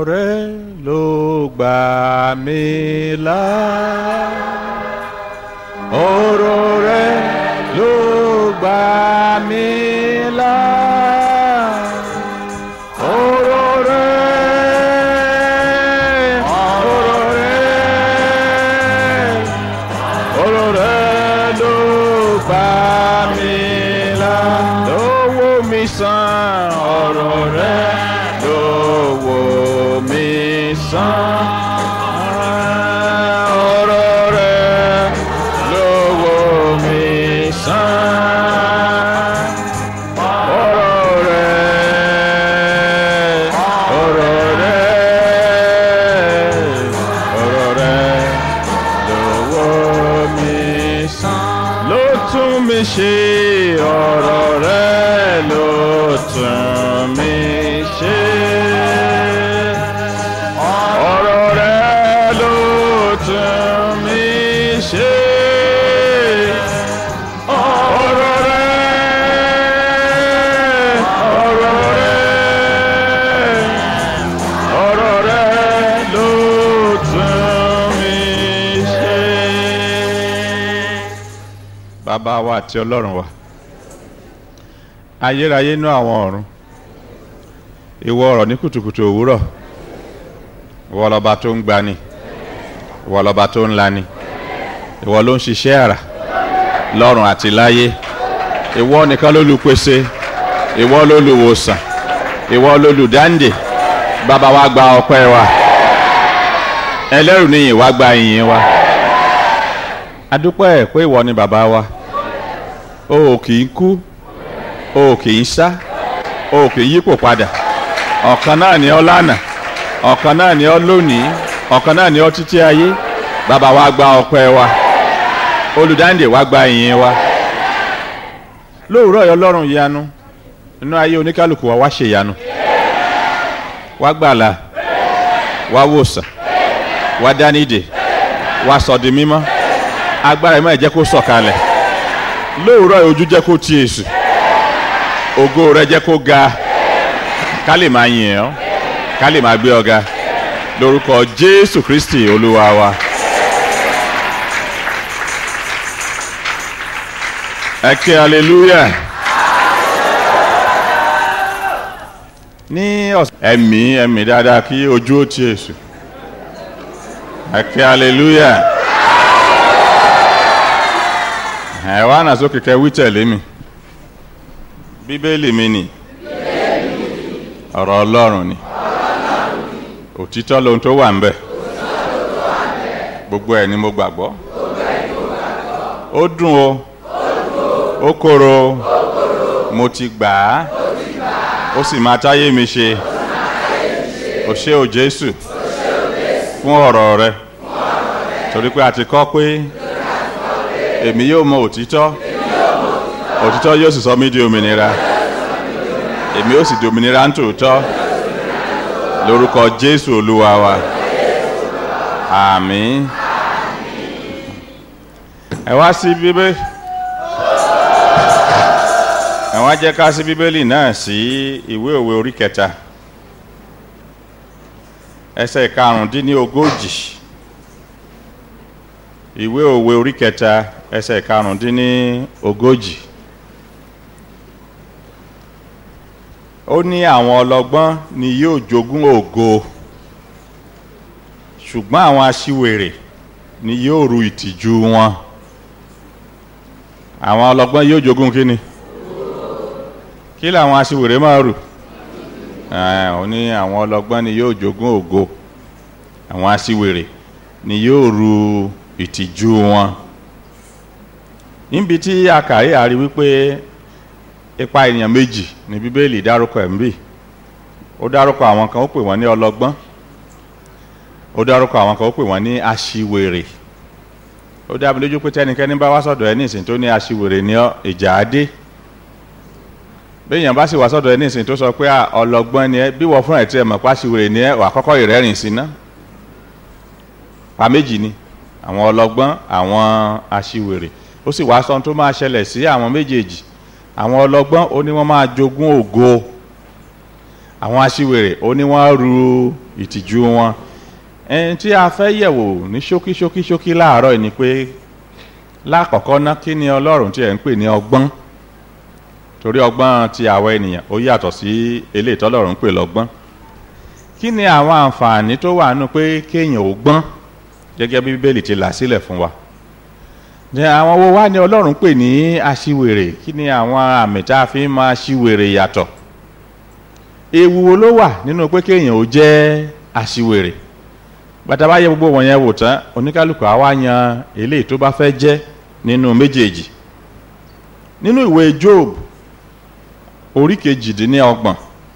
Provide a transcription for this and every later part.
rẹ ló gbà mí là ọ̀rọ̀ rẹ ló gbà mí là ọ̀rọ̀ rẹ ọ̀rọ̀ rẹ ọ̀rọ̀ rẹ ló gbà mí là ló wò mí sàn ọ̀rọ̀ rẹ ló wò mí sàn ọ̀rọ̀ rẹ ló wò mí sàn ọ̀rọ̀ rẹ ọ̀rọ̀ rẹ ọ̀rọ̀ rẹ ló wò mí sàn ló tún mi ṣe ọ̀rọ̀ rẹ ló tún mi ṣe ọ̀rọ̀ rẹ ló tún mi ṣe ọ̀rọ̀ rẹ ọ̀rọ̀ rẹ ọ̀rọ̀ rẹ ló tún mi ṣe. bàbá wa àti ọlọ́run wa ayérayé inú àwọn ọ̀run ìwọ ọ̀rọ̀ ní kùtùkùtù òwúrọ̀ ìwọ lọba tó ń gbani ìwọ lọba tó ń lani ìwọ ló ń ṣiṣẹ́ àrà lọ́run àti láyé ìwọ nìkan ló lùpèsè ìwọ ló lùwòsàn ìwọ ló lùdáǹdè bàbá wa gba ọpẹ́ wa ẹlẹ́rù níyìn wá gba ìyìn wa adúpẹ́ pé ìwọ ni bàbá wa o ò kì í kú o ò kì í sá o ò kì í yípo padà ọ̀kan náà ni ọ́ lánàá ọ̀kan náà ni ọ́ lónìí ọ̀kan náà ni ọ́ títí ayé bàbá wa gba ọpẹ́ wa olùdáǹdè wa gba ìyìn wa lóòrọ̀ yọ lọ́rùn ìyanu nínú ayé oníkálukú wa wá ṣe ìyanu wá gbàlà wá wòsàn wá dánìdè wá sọ̀dí mímọ́ agbára ìmọ̀ ẹ̀jẹ̀ kó sọ̀kalẹ̀ lóòrọ̀ ojú jẹ́ kó ti èṣù ògo rẹ jẹ́ kó ga ká lè máa yìn ọ́ ká lè máa gbé ọ ga lórúkọ jésù kristi olúwa wa. ẹ kí hallelujah. ní ọ̀sẹ̀ ẹ̀mí ẹ̀mí dáadáa kí ojú ó ti èṣù ẹ kí hallelujah. ẹ wá nà sókè kẹ wí tẹ̀lé mi bíbélì mi nì ọ̀rọ̀ ọlọ́run ni òtítọ́ lohun tó wà ń bẹ̀ gbogbo ẹ̀ ni mo gbàgbọ́ ó dùn o ó korò o mo ti gbà á ó sì máa táyé mi ṣe o ṣé o jésù fún ọ̀rọ̀ rẹ torí pé a ti kọ́ pé èmi yóò mọ òtítọ́ òtítọ́ yóò sì sọ mí di òmìnira èmi yóò sì di òmìnira ń tòótọ́ lórúkọ jésù olúwa wa àmín ẹ wá sí bíbélì ẹ wá jẹ́ ká sí bíbélì náà sí ìwé òwe orí kẹta ẹsẹ̀ karùndínlógójì ìwé òwe orí kẹta ẹsẹ̀ karùndínlógójì ó ní àwọn ọlọ́gbọ́n ni yóò jogún ògo ṣùgbọ́n àwọn aṣiwèrè ni yóò ru ìtìjú wọn àwọn ọlọ́gbọ́n yóò jogún kíni kí làwọn aṣiwèrè máa rù ó ní àwọn ọlọ́gbọ́n ni yóò jogún ògo àwọn aṣiwèrè ni yóò ru ìtìjú wọn níbi tí a kà yìí a rí wípé ipa ènìyàn méjì ní bíbélì dárúkọ ẹ̀ ń bì ó dárúkọ àwọn kan ó pè wọ́n ní ọlọ́gbọ́n ó dárúkọ àwọn kan ó pè wọ́n ní aṣiwèrè ó dá mi lójú pé tẹ́nikẹ́ni bá wá sọ̀dọ̀ ẹ ní ìsìn tó ní aṣiwèrè ní ìjà adé béèyàn bá sì wá sọ̀dọ̀ ẹ ní ìsìn tó sọ pé ọlọ́gbọ́n ni ẹ bí wọ́n fún ẹ̀ tí ẹ mọ̀ pé aṣiwèrè ni ẹ wà kọ́kọ́ ìrẹ́rìn sí ná pa méjì ni àwọn ọlọ́gbọ́n àwọn aṣiwèrè ó sì wá sọ tó máa ṣẹlẹ̀ sí àwọn méjèèjì àwọn ọlọ́gbọ́n ó ní wọ́n máa jogún ògo àwọn aṣiwèrè ó ní wọ́n ru ìtìjú wọn ẹni tí a fẹ́ yẹ̀wò ní ṣókí ṣókí ṣókí láàárọ̀ yìí ni pé lákọ̀ọ́kọ́ ná kí ni ọlọ́run tí ẹ̀ ń pè ní ọgbọ́n torí ọgbọ́n ti àwa ènìyàn ó yàtọ̀ sí eléyìí tọ́lọ́run ń pè lọ́gbọ́n kí ni àwọn àǹfààní tó wà nù pé kéèyàn ò gbọ́n gẹ́gẹ́ bí bíbélì ti là sílẹ̀ fún wa ní àwọn wo wá ní ọlọ́run pè ní aṣiwèrè kí ni àwọn àmì tá a fi ń máa ṣiwèrè yàtọ̀ ewu wo ló wà nínú pé kéèyàn ò jẹ́ aṣiwèrè bàtà bá yẹ gbogbo wọ̀nyẹn wò tán oníkálukú àwa yan eléyìí tó bá fẹ́ jẹ́ nínú méjèèjì nínú ìwé Job orí kejìdínlọ́gbọ̀n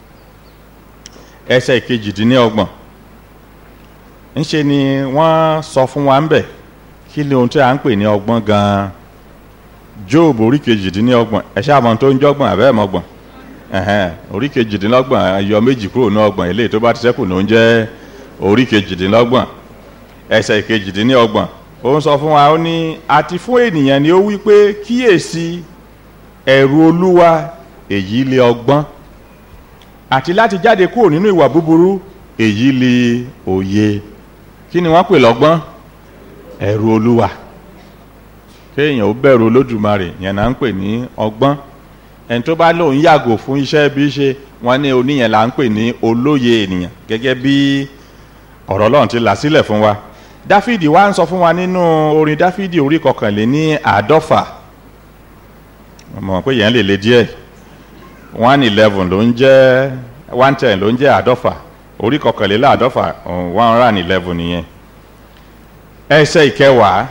ẹsẹ̀ kejìdínlọ́gbọ̀n ńṣe ni wọ́n sọ fún wa ń bẹ̀ kí ni ohun tí a ń pè ní ọgbọ́n gan-an Job orí kejìdínlọ́gbọ̀n ẹ ṣáà mọ̀ tó ń jọ́gbọ̀n àbẹ́ mọ́gbọ̀n orí kejìdínlọ́gbọ̀n yọ méjì kúrò ní ọgbọ̀n eléyìí tó bá ti ṣẹ́kù ló ń jẹ́ orí kejìdínlọ́gbọ̀n ẹsẹ̀ kejìdínlọ́gbọ̀n ó ń sọ fún wa ó ní àti fún ènìyàn ni ó wí pé kíyèsí ẹ̀rù olúwa èyí lé ọgbọ́n àti láti jáde kúrò nínú ìwà búburú èyí lé òye kí ni wọ́n pè lọ́gbọ́n ẹ̀rù olúwa kéèyàn ó bẹ̀rù olódùmarè yẹn náà ń pè ní ọgbọ́n ẹni tó bá lóun yàgò fún iṣẹ́ bí ṣe wọ́n ní oníyẹn là ń pè ní olóye ènìyàn gẹ́gẹ́ bí ọ̀rọ̀ ọlọ́run ti là sílẹ̀ fún wa dáfídì wá ń sọ fún wa nínú orin dáfídì orí kọkànléní àádọ́fà mọ̀ pé yẹn lè le díẹ̀ one eleven ló ń jẹ́ one ten ló ń jẹ́ àádọ́fà orí kọkànléní àádọ́fà one hundred and eleven nìyẹn ẹsẹ̀ ìkẹwàá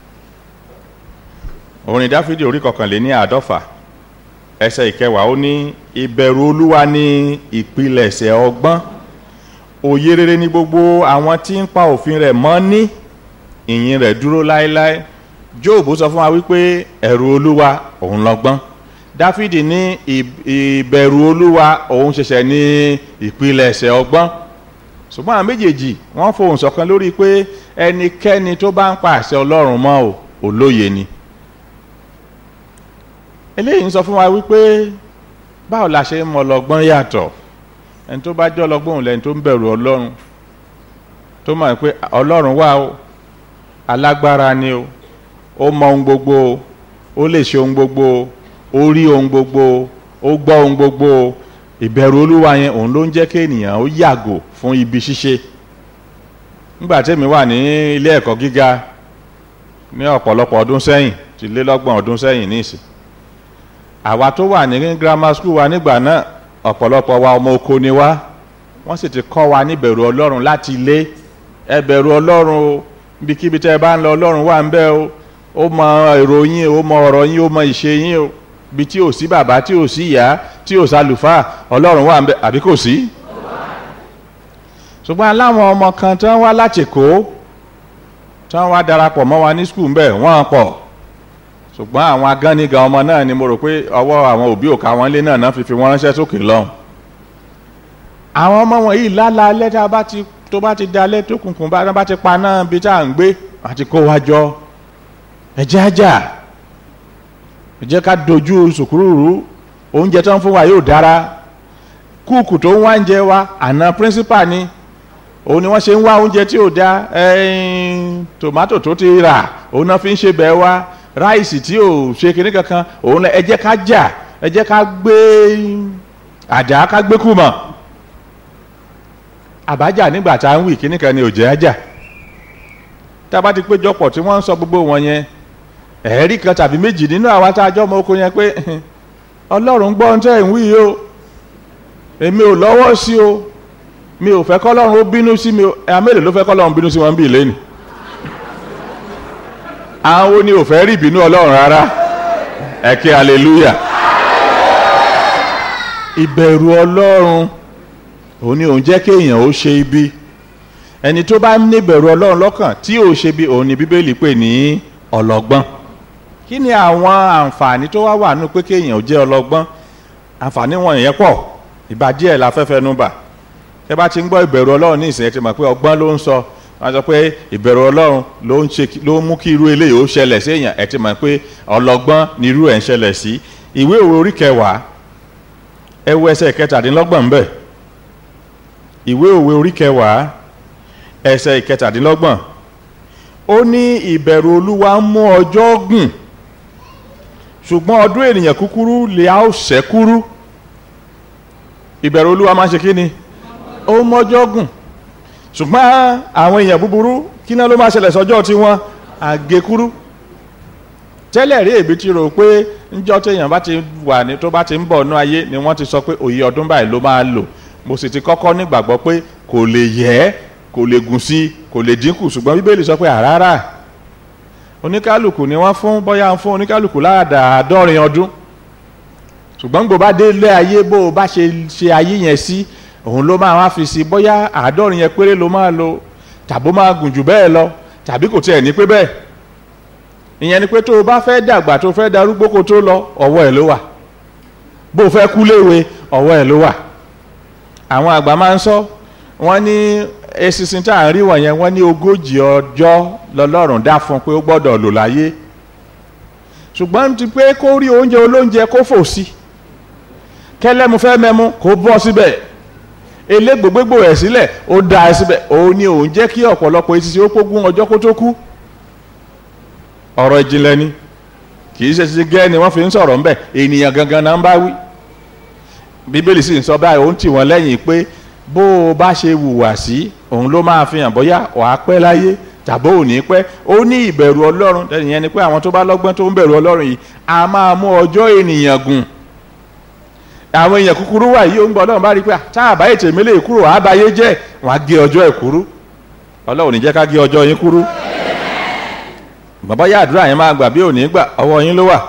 orin dáfídì orí kọkànléní àádọ́fà ẹsẹ̀ ìkẹwàá ó ní ìbẹ̀rù olúwa ní ìpilẹ̀ṣẹ̀ ọgbọ́n òye rere ní gbogbo àwọn tí ń pa òfin rẹ̀ mọ́ ní ìyìn rẹ̀ dúró láéláé jóòbù sọ fún wa wípé ẹ̀rù olúwa òun lọ́gbọ́n dáfídì ní ìbẹ̀rù olúwa òun ṣẹ̀ṣẹ̀ ní ìpilẹ̀ṣẹ̀ ọgbọ́n ṣùgbọ́n àwọn méjèèjì wọ́n fohùn ṣọ̀kan lórí pé ẹnikẹ́ni tó bá ń pa àṣẹ ọlọ́run mọ́ ò olóye ni eléyìí ń sọ fún wa wípé báwo la ṣe ń mọ ọlọ́gbọ́n yàtọ̀ ẹni tó bá jẹ́ ọlọ́gbọ́n òun lẹ́ni tó ń bẹ̀rù ọlọ́run tó mọ̀ pé ọlọ́run wà ó alágbára ni o ó mọ ohun gbogbo ó lè ṣe ohun gbogbo ó rí ohun gbogbo ó gbọ́ ohun gbogbo ìbẹ̀rù olúwa yẹn òun ló ń jẹ́ kí ènìyàn ó yàgò fún ibi ṣíṣe nígbà tẹ́mi wà ní ilé ẹ̀kọ́ gíga ní ọ̀pọ̀lọpọ̀ ọdún sẹ́yìn ti lé lọ́gbọ̀n ọdún sẹ́yìn níìsín àwa tó wà ní grammar school wa nígbà náà ọ̀pọ̀lọpọ̀ wa ọmọ oko ni wá wọ́n sì ti kọ́ wa níbẹ̀rù ọlọ́run láti ilé ẹ bẹ̀rù ọlọ́run o ibikíbi tẹ́ ẹ bá ń lọ ọlọ́run wà ń bẹ̀ o ó mọ èrò yín o mọ ọ̀rọ̀ yín o mọ ìṣe yín o ibi tí ò sí bàbá tí ò sí ìyá tí ò sálùfáà ọlọ́run wà ń bẹ̀ àbí kò sí. ṣùgbọ́n aláwọn ọmọ kan tí wọ́n wá láti kó tí wọ́n wá darapọ̀ mọ́ wa ní skul ń bẹ̀ wọ́n pọ̀ ṣùgbọ́n àwọn agánnigan ọmọ náà ni mo rò pé ọwọ́ àwọn òbí òkà wọn lé náà náà fi fi wọ́n ránṣẹ́ sókè lọ́hùn. àwọn ọmọ wọn yìí lálá alẹ́ tá a bá ti tó bá ti da alẹ́ tó kùnkùn bá bá ti pa náà bí tá à ń gbé àti kó wa jọ ẹ̀jẹ̀ ajá ẹ̀jẹ̀ ká dojú sùkúrúrú oúnjẹ tó ń fún wa yóò dára kúùkù tó ń wá ń jẹ wa àná píríncípà ni òun ni wọ́n ṣe ń wá oúnjẹ tí ò da tòmátò tó ti rà òun náà fi ń ṣe bẹ́ẹ̀ wá ráìsì tí ò ṣe kinní kankan òun ẹ jẹ́ ká jà ẹ jẹ́ ká gbé àdá ká gbé kùmọ̀ àbájá nígbà tá à ń wí kinní kan ni ò jẹ́ àjà tá a bá ti péjọpọ̀ tí wọ́n ń sọ gbogbo wọn yẹn ẹ̀ẹ́rì kan tàbí méjì nínú àwa tá a jọ ọmọ oko yẹn pé ọlọ́run gbọ́ ohun tẹ́ ẹ̀ ń wí o èmi ò lọ́wọ́ sí o mi ò fẹ́ kọ́lọ́run ó bínú sí mi o ẹ̀ amélòó ló fẹ́ kọ́lọ́run bínú sí wọn bí ìlénìí àwọn wo ni ò fẹ́ rí ìbínú ọlọ́run rárá ẹ ké hallelujah ìbẹ̀rù ọlọ́run òun ni òun jẹ́ kéèyàn ó ṣe ibi ẹni tó bá ní ìbẹ̀rù ọlọ́run lọ́kàn tí ò ṣe bí òun ni bíbélì pè ní ọlọ́gbọ́n kí ni àwọn àǹfààní tó wá wà nínú pé kéèyàn ó jẹ́ ọlọ́gbọ́n àǹfààní wọn yẹn pọ̀ ìbá díẹ̀ la fẹ́ fẹnu bà ẹ bá ti ń gbọ́ ìbẹ̀rù ọlọ́run ní ìsìn ẹ ti mọ̀ pé ọgbọ́n ló ń sọ wọ́n sọ pé ìbẹ̀rù ọlọ́run ló ń ṣe ló ń mú kí irú eléyìí ó ṣẹlẹ̀ sí èèyàn ẹ ti mọ̀ pé ọlọ́gbọ́n ni irú ẹ̀ ń ṣẹlẹ̀ sí ìwé òwe orí kẹwàá ẹ wo ẹsẹ̀ kẹtàdínlọ́gbọ̀n bẹ́ẹ̀ ìwé òwe orí kẹwàá ẹsẹ̀ ìkẹtàdínlọ́gbọ̀n ó ní ìbẹ̀rù olúwa ń mú ọjọ́ gùn ṣùgbọ́n ọdún ènìyàn kúkúrú lè á ó ṣẹ́kúrú ìbẹ̀rù olúwa máa ń ṣe kí ni ó mọ́jọ́ gùn ṣùgbọ́n àwọn èèyàn búburú kí náà ló máa ṣẹlẹ̀ sọ́jọ́ tí wọ́n àgékúrú tẹ́lẹ̀ rí èbí ti rò pé níjọ́ téèyàn bá ti wà ní tó bá ti ń bọ̀ ní ayé ni wọ́n ti sọ pé òye ọdún báyìí ló máa lò mo sì ti kọ́kọ́ nígbàgbọ́ pé kò lè yẹ kò lè gùn sí kò lè dínkù ṣùgbọ́n bíbélì sọ pé àràrà oníkálùkù ni wọ́n fún bóyá ń fún oníkálùkù láàdàádọ́rin ọdún ṣùgbọ́n gbogbo bá dé ilé ayé bó o bá ṣe ṣe ayé yẹn sí òun ló máa wá fi sí bóyá àádọ́rin yẹn péré ló máa lò tàbó máa gùn jù bẹ́ẹ̀ lọ tàbí kò tiẹ̀ ní pé bẹ́ẹ̀ ìyẹn ni pé tó o bá fẹ́ dàgbà tó o fẹ́ darúgbó kó tó lọ ọwọ́ ẹ̀ ló wà bó o fẹ́ kú léwe ọwọ́ ẹ̀ ló wà àwọn àgbà máa ń sọ wọ́n ní eṣinṣin tá à ń rí wọ̀nyẹn wọ́n ní ogójì ọjọ́ lọ́lọ́run dá fún pé ó gbọ́dọ̀ lò láyé ṣùgbọ́n ti pé kó rí oúnjẹ olóúnjẹ kó fò sí kẹlẹ́mu fẹ́ mẹ́mu kó bọ́ síbẹ̀ elégbògbégbò ẹ̀ sílẹ̀ ó da ẹ síbẹ̀ òun ni òun jẹ́ kí ọ̀pọ̀lọpọ̀ etí ó pógún ọjọ́ kó tó kú ọ̀rọ̀ ìjìnlẹ̀ ni kì í ṣe ti gẹ́ ni wọ́n fi ń sọ̀rọ̀ ńbẹ̀ ènìyàn gangan náà ń bá wí bíbélì sì ń sọ báyìí ó ń tì wọ́n lẹ́yìn pé bó o bá ṣe hùwà sí òun ló máa fi hàn bóyá wàá pẹ́ láyé tàbó ò ní pẹ́ ó ní ìbẹ̀rù ọlọ́run ìyẹn ni pé àwọn tó bá lọ́gbọ́n tó ń bẹ̀rù ọlọ́run yìí a máa mú ọjọ́ ènìyàn gùn àwọn èèyàn kúkúrú wà yìí ó ń gbọ́ ọlọ́run bá rí pé tá a bá ètò ìmílẹ̀ kúrò àbáyé jẹ́ wọ́n á gé ọjọ́ ẹ̀ kúrú ọlọ́run ní jẹ́ ká gé ọjọ́ yín kúrú bàbá yá àdúrà yẹn máa gbà bí ò ní gbà ọwọ́ yín ló wà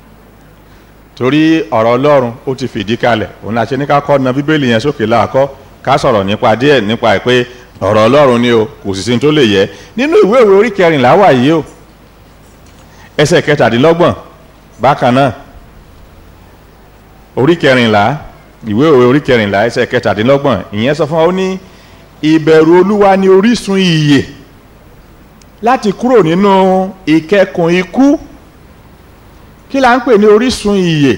torí ọ̀rọ̀ ọlọ́run ó ti fìdí kalẹ̀ òun la ṣe ní ká kọ́ na bíbélì yẹn sókè láàkọ́ ká sọ̀rọ̀ nípa díẹ̀ nípa ẹ̀ pé ọ̀rọ̀ ọlọ́run ni o kò sì sí tó lè yẹ nínú ìwé ìwé orí kẹrìnlá wà yìí o ẹsẹ̀ kẹtàdínlọ́gbọ̀n bákan náà orí kẹrìnlá ìwé ìwé orí kẹrìnlá ẹsẹ̀ kẹtàdínlọ́gbọ̀n ìyẹn sọ fún wa ó ní ìbẹ̀rù olúwa ni orísun ìyè láti kúrò nínú ìkẹkùn ikú kí la ń pè ní orísun ìyè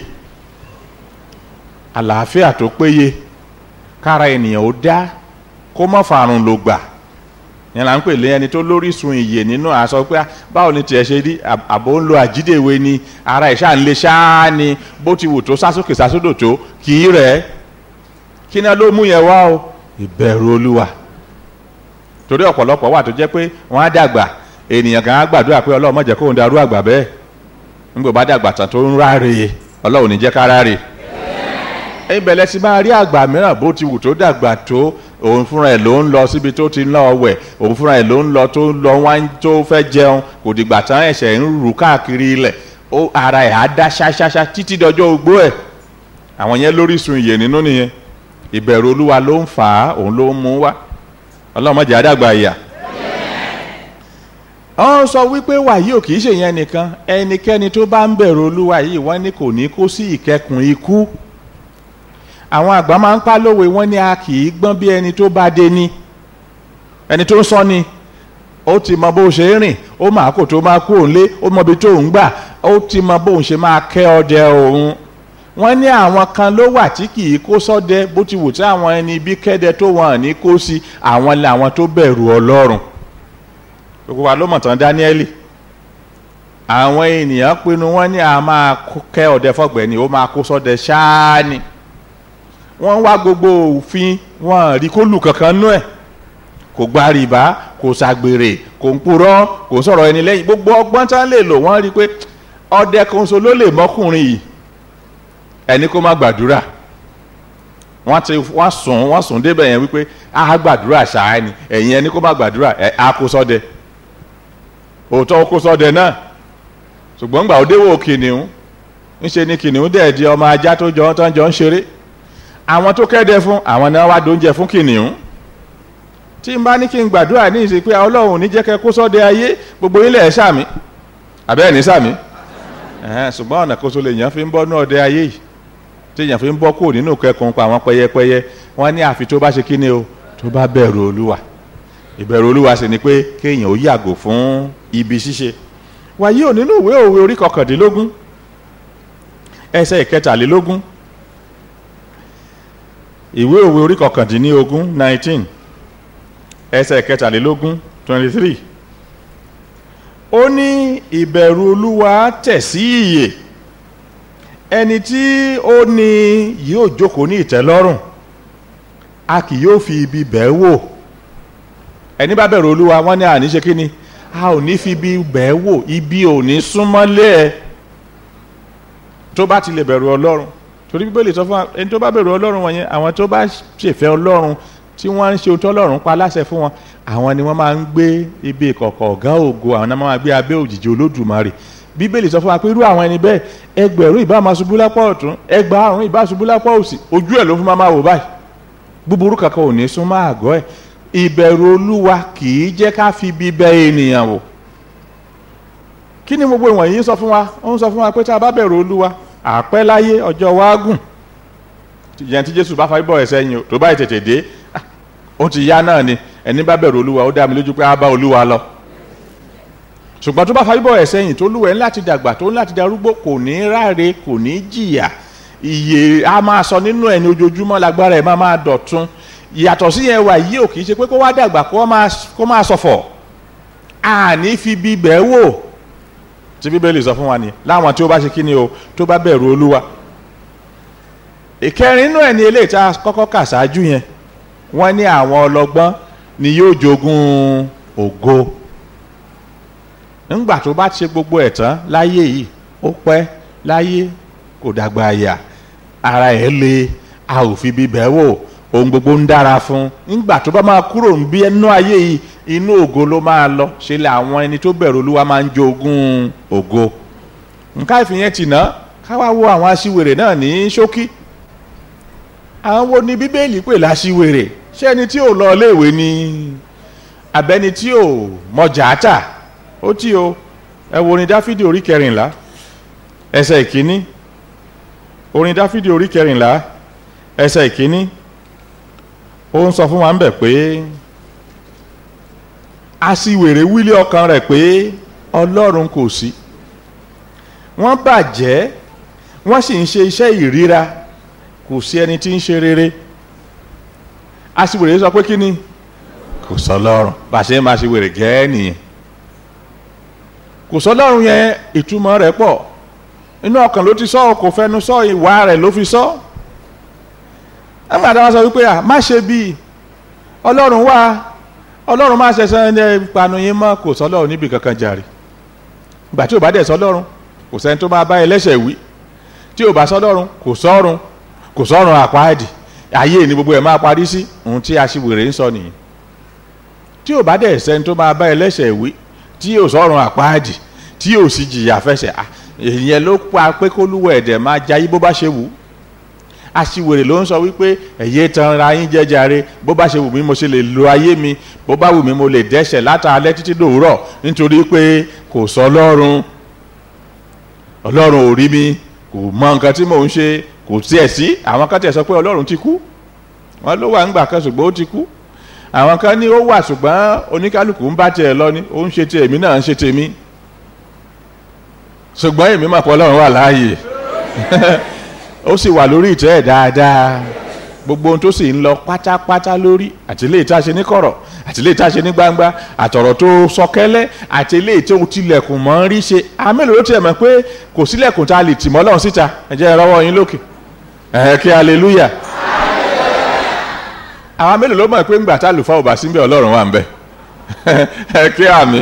àlàáfíà tó péye kára ènìyàn ó dá kó má farun ló gbà yẹn la ń pè lé ẹni tó lórísun ìyè nínú àṣọ pé báwo ni tiẹ̀ ṣe rí àbò ń lo àjídèwe ni ara ẹ̀ ṣáà ń lé ṣáá ni bó ti wù tó sásókè sásódò tó kì í rẹ̀ kí náà ló mú yẹn wá o ìbẹ̀rù olúwa torí ọ̀pọ̀lọpọ̀ wà tó jẹ́ pé wọ́n á dàgbà ènìyàn kan á gbàdúrà pé ọlọ́run má jẹ́ kóun darú àgbà bẹ́ẹ̀ nígbà bá dàgbà tán tó ń ráre ọlọ́run ní jẹ́ ká ráre ìbẹ̀lẹ̀ ti máa rí àgbà mìíràn bó ti wù tó dàgbà tó òun fúnra ẹ̀ ló ń lọ síbi tó ti ń lọ wẹ̀ òun fúnra ẹ̀ ló ń lọ tó ń lọ wá tó fẹ́ jẹun kò dìgbà tán ẹ̀ṣẹ̀ ń rù káàkiri ilẹ̀ ó ara ẹ̀ á dá ṣáṣáṣá títí dọjọ́ ogbó ẹ̀ àwọn yẹn lórísun ìyè nínú nìyẹn ìbẹ̀rù olúwa ló ń fà á òun ló ń mú wá ọlọ́run má jẹ́ àdàgbà ìyà wọ́n sọ wípé wàyí ò kì í ṣèyẹn nìkan ẹnikẹ́ni tó bá ń bẹ̀rù olúwa yìí wọ́n ní kò ní kó sí ìkẹkùn ikú àwọn àgbà máa ń pa lówe wọ́n ní a kì í gbọ́n bí ẹni tó bá dé ní ẹni tó ń sọ ni ó ti mọ bó ṣe ń rìn ó máa kó tó máa kú òun lé ó mọ ibi tó ń gbà ó ti mọ bóun ṣe máa kẹ́ ọdẹ òun wọ́n ní àwọn kan ló wà tí kì í kó sọ́dẹ bó ti wù tí àwọn ẹni bí kẹ́dẹ tó wọ́n ní kó sí àwọn làwọn tó bẹ̀rù ọlọ́run gbogbo wa ló mọ̀ tán Dáníẹ́lì àwọn ènìyàn pinnu wọ́n ní a máa kẹ́ ọdẹ fọ́gbẹ́ni ó máa kó sọ́dẹ ṣáá ni wọ́n wá gbogbo òfin wọn rí kó lù kankan nú ẹ̀ kò gba rìbá kò ṣàgbèrè kò ń purọ́ kò sọ̀rọ̀ ẹni lẹ́yìn gbogbo ọgbọ́n tán lè lò wọ́n rí pé ọdẹ kan so ló lè mọ́kùnrin yìí ẹni kó má gbàdúrà wọ́n ti wọ́n sùn wọ́n sùn débẹ̀ yẹn wípé a gbàdúrà ṣáá ni ẹ̀yin ẹni kó má gbàdúrà ẹ̀ á kó sọ́dẹ òótọ́ ó kó sọ́dẹ náà ṣùgbọ́n gbà ó déwò kìnìún ńṣe ni kìnìún dẹ̀ di ọmọ ajá tó jọ tán jọ ń ṣeré àwọn tó kẹ́dẹ fún àwọn náà wá dóúnjẹ fún kìnìún tí n bá ní kí n gbàdúrà ní ìsìn pé ọlọ́run ní jẹ́ kẹ́ kó sọ́dẹ ayé gbogbo ilẹ̀ ẹ̀ sàmì àbẹ́ẹ̀ ní sàmì ṣùgbọ́n ọ̀nà kóso lè yàn fi ń bọ́ ní ọdẹ ayé yìí tí yàn fi ń bọ́ kúrò nínú kẹkùn pa àwọn pẹyẹpẹyẹ wọ́n ní àfi tó bá ṣe kí ni o tó bá bẹ̀rù olúwa ìbẹ̀rù olúwa sì ni pé kéèyàn ó yàgò fún ibi ṣíṣe wàyí ò nínú ìwé òwe orí kọkàndínlógún ẹsẹ̀ ìkẹtàlélógún ìwé òwe orí kọkàndínlógún nineteen ẹsẹ̀ kẹtàlélógún twenty three ó ní ìbẹ̀rù olúwa tẹ̀ sí ìyè ẹni tí ó ní yóò jókòó ní ìtẹ́lọ́rùn a kì yóò fi ibi bẹ́ẹ̀ wò ẹni bá bẹ̀rù olúwa wọ́n ní àní ṣe kí ni a ò ní fi ibi bẹ́ẹ̀ wò ibi ò ní súnmọ́lé ẹ tó bá ti lè bẹ̀rù ọlọ́run torí bíbélì sọ fún wa ẹni tó bá bẹ̀rù ọlọ́run wọ̀nyẹn àwọn tó bá ṣèfẹ́ ọlọ́run tí wọ́n ń ṣe ohun tó ọlọ́run pa láṣẹ fún wọn àwọn ni wọ́n máa ń gbé ibi ìkọ̀kọ̀ ọ̀gá ògo àwọn náà máa gbé abẹ́ òjìji olódùmarè bíbélì sọ fún wa pé irú àwọn ẹni bẹ́ẹ̀ ẹgbẹ̀rún ìbá máa ṣubú lápá ọ̀tún ẹgbàárún ìbá ṣubú lápá òsì ojú ẹ̀ ló fún máa wò báyìí búburú kankan ò ní sún máa àgọ́ ẹ̀ ìbẹ̀rù olúwa kì í jẹ́ ká fi bí bẹ ènìyàn wò kí ni gbogbo ìwọ̀nyí sọ fún wa ó ń sọ fún wa pé tá a bá bẹ̀rù olúwa àpẹ́ láyé ọjọ́ wa gùn ìyẹn tí jésù bá fàbí bọ̀ ẹ̀ sẹ́yìn tó bá tètè dé ó ti yá náà ni ẹni bá bẹ̀rù olúwa ó dá mi lójú pé á bá olúwa lọ ṣùgbọ́n tó bá fàbí bọ̀ ẹ̀ sẹ́yìn tó lúwẹ̀ ńláti dàgbà tó ńláti darúgbó kò ní ráre kò ní jìyà ìyè a máa sọ nínú ẹni ojoojúmọ́ lágbára ẹ̀ máa máa dọ̀tun yàtọ̀ sí yẹn wà yìí ò kì í ṣe pé kó wá dàgbà kó máa sọ̀fọ̀ àní fi bíbẹ̀ wò tí bíbélì sọ fún wa ni láwọn tí ó bá ṣe kí ni o tó bá bẹ̀rù olúwa ìkẹrin inú ẹ̀ ní eléyìí tá a kọ́kọ́ kà ṣáájú yẹn wọ́n ní àwọn ọlọ́gbọ́n ni yóò jogún ògo ńgbà tó bá ṣe gbogbo ẹ̀ tán láyé yìí ó pẹ́ láyé kò dàgbà àyà ara ẹ̀ le a ò fi bíbẹ̀ wò ohun gbogbo ń dára fún ńgbà tó bá máa kúrò ń bí ẹnu ayé yìí inú ògo ló máa lọ ṣe lè àwọn ẹni tó bẹ̀rù olúwa máa ń jogún ògo nǹka ìfìyẹn tì ná káwá wo àwọn aṣiwèrè náà ní ṣókí àwọn wo ni bíbélì pè láṣiwèrè ṣé ẹni tí ò lọ iléèwé ni abẹni tí ò mọjà tà ó tí o ẹ wo orin dáfídì orí kẹrìnlá ẹsẹ̀ ìkíní orin dáfídì orí kẹrìnlá ẹsẹ̀ ìkíní ó ń sọ fún wa ń bẹ̀ pé aṣiwèrè wílé ọkàn rẹ̀ pé ọlọ́run kò sí wọ́n bàjẹ́ wọ́n sì ń ṣe iṣẹ́ ìríra kò sí ẹni tí ń ṣe rere aṣiwèrè sọ pé kí ni kò sọ lọ́rùn bá a ṣe máa ṣe wèrè gẹ́ẹ́ nìyẹn kò sọ lọ́rùn yẹn ìtumọ̀ rẹ̀ pọ̀ inú ọkàn ló ti sọ kò fẹnu sọ ìwà rẹ̀ ló fi sọ ẹgbẹ́ àtàwọn sọ wípé à má ṣe bíi ọlọ́run wá ọlọ́run má ṣẹ̀ṣẹ̀ ẹni panu yín mọ́ kò sọ lọ́run níbi kankan jàre ìgbà tí ò bá dẹ̀ sọ lọ́run kò sẹ́ni tó máa bá ẹlẹ́ṣẹ̀ wí tí ò bá sọ lọ́run kò sọ́run kò sọ́run àpáàdì ayé ni gbogbo ẹ̀ máa parí sí ohun tí aṣiwèrè ń sọ nìyí tí ò bá dẹ̀ sẹ́ni tó máa bá ẹlẹ́ṣẹ̀ wí tí ò sọ́run àpáàdì tí ò sì jìyà fẹsẹ̀ ìyẹn ló pa pé kólúwọ̀ ẹ̀dẹ̀ máa jayé bó bá ṣe wù ú aṣiwèrè ló ń sọ wípé ẹ̀yẹ tan ra yín jẹjàre bó bá ṣe wù mí mo ṣe lè lo ayé mi bó bá wù mí mo lè dẹ́ṣẹ̀ látàlẹ́ títí dòwúrọ̀ nítorí pé kò sọ ọlọ́run ọlọ́run ò rí mi kò mọ nǹkan tí mò ń ṣe kò tiẹ̀ sí àwọn kan tiẹ̀ sọ pé ọlọ́run ti kú wọn ló wà ńgbà kan ṣùgbọ́n ó ti kú àwọn kan ní ó wà ṣùgbọ́n oníkálukú ń bá tiẹ̀ lọ ni ó ń ṣe tèmi náà ń ṣe tèmi ṣùgbọ́n èmi mọ̀ pé ọlọ́run wà láàyè ó sì wà lórí ìtẹ́ ẹ̀ dáadáa gbogbo ohun tó sì ń lọ pátápátá lórí àti ilé ìta ṣe ní kọ̀rọ̀ àti ilé ìta ṣe ní gbangba àtọ̀rọ̀ tó sọkẹ́lẹ́ àti ilé tó tilẹ̀kùn mọ́ ń rí ṣe àmẹ́lò ló tiẹ̀ mọ̀ pé kò sílẹ̀kùn tá a lè tì mọ́ lọ́run síta ẹ jẹ́ ìrọwọ́ yín lókè ẹ̀ kí hallelujah àwọn mélòó ló mọ̀ pé ńgbà tá àlùfáà ò bá sí ń bẹ ọlọ́run wà ń bẹ ẹ kí àmì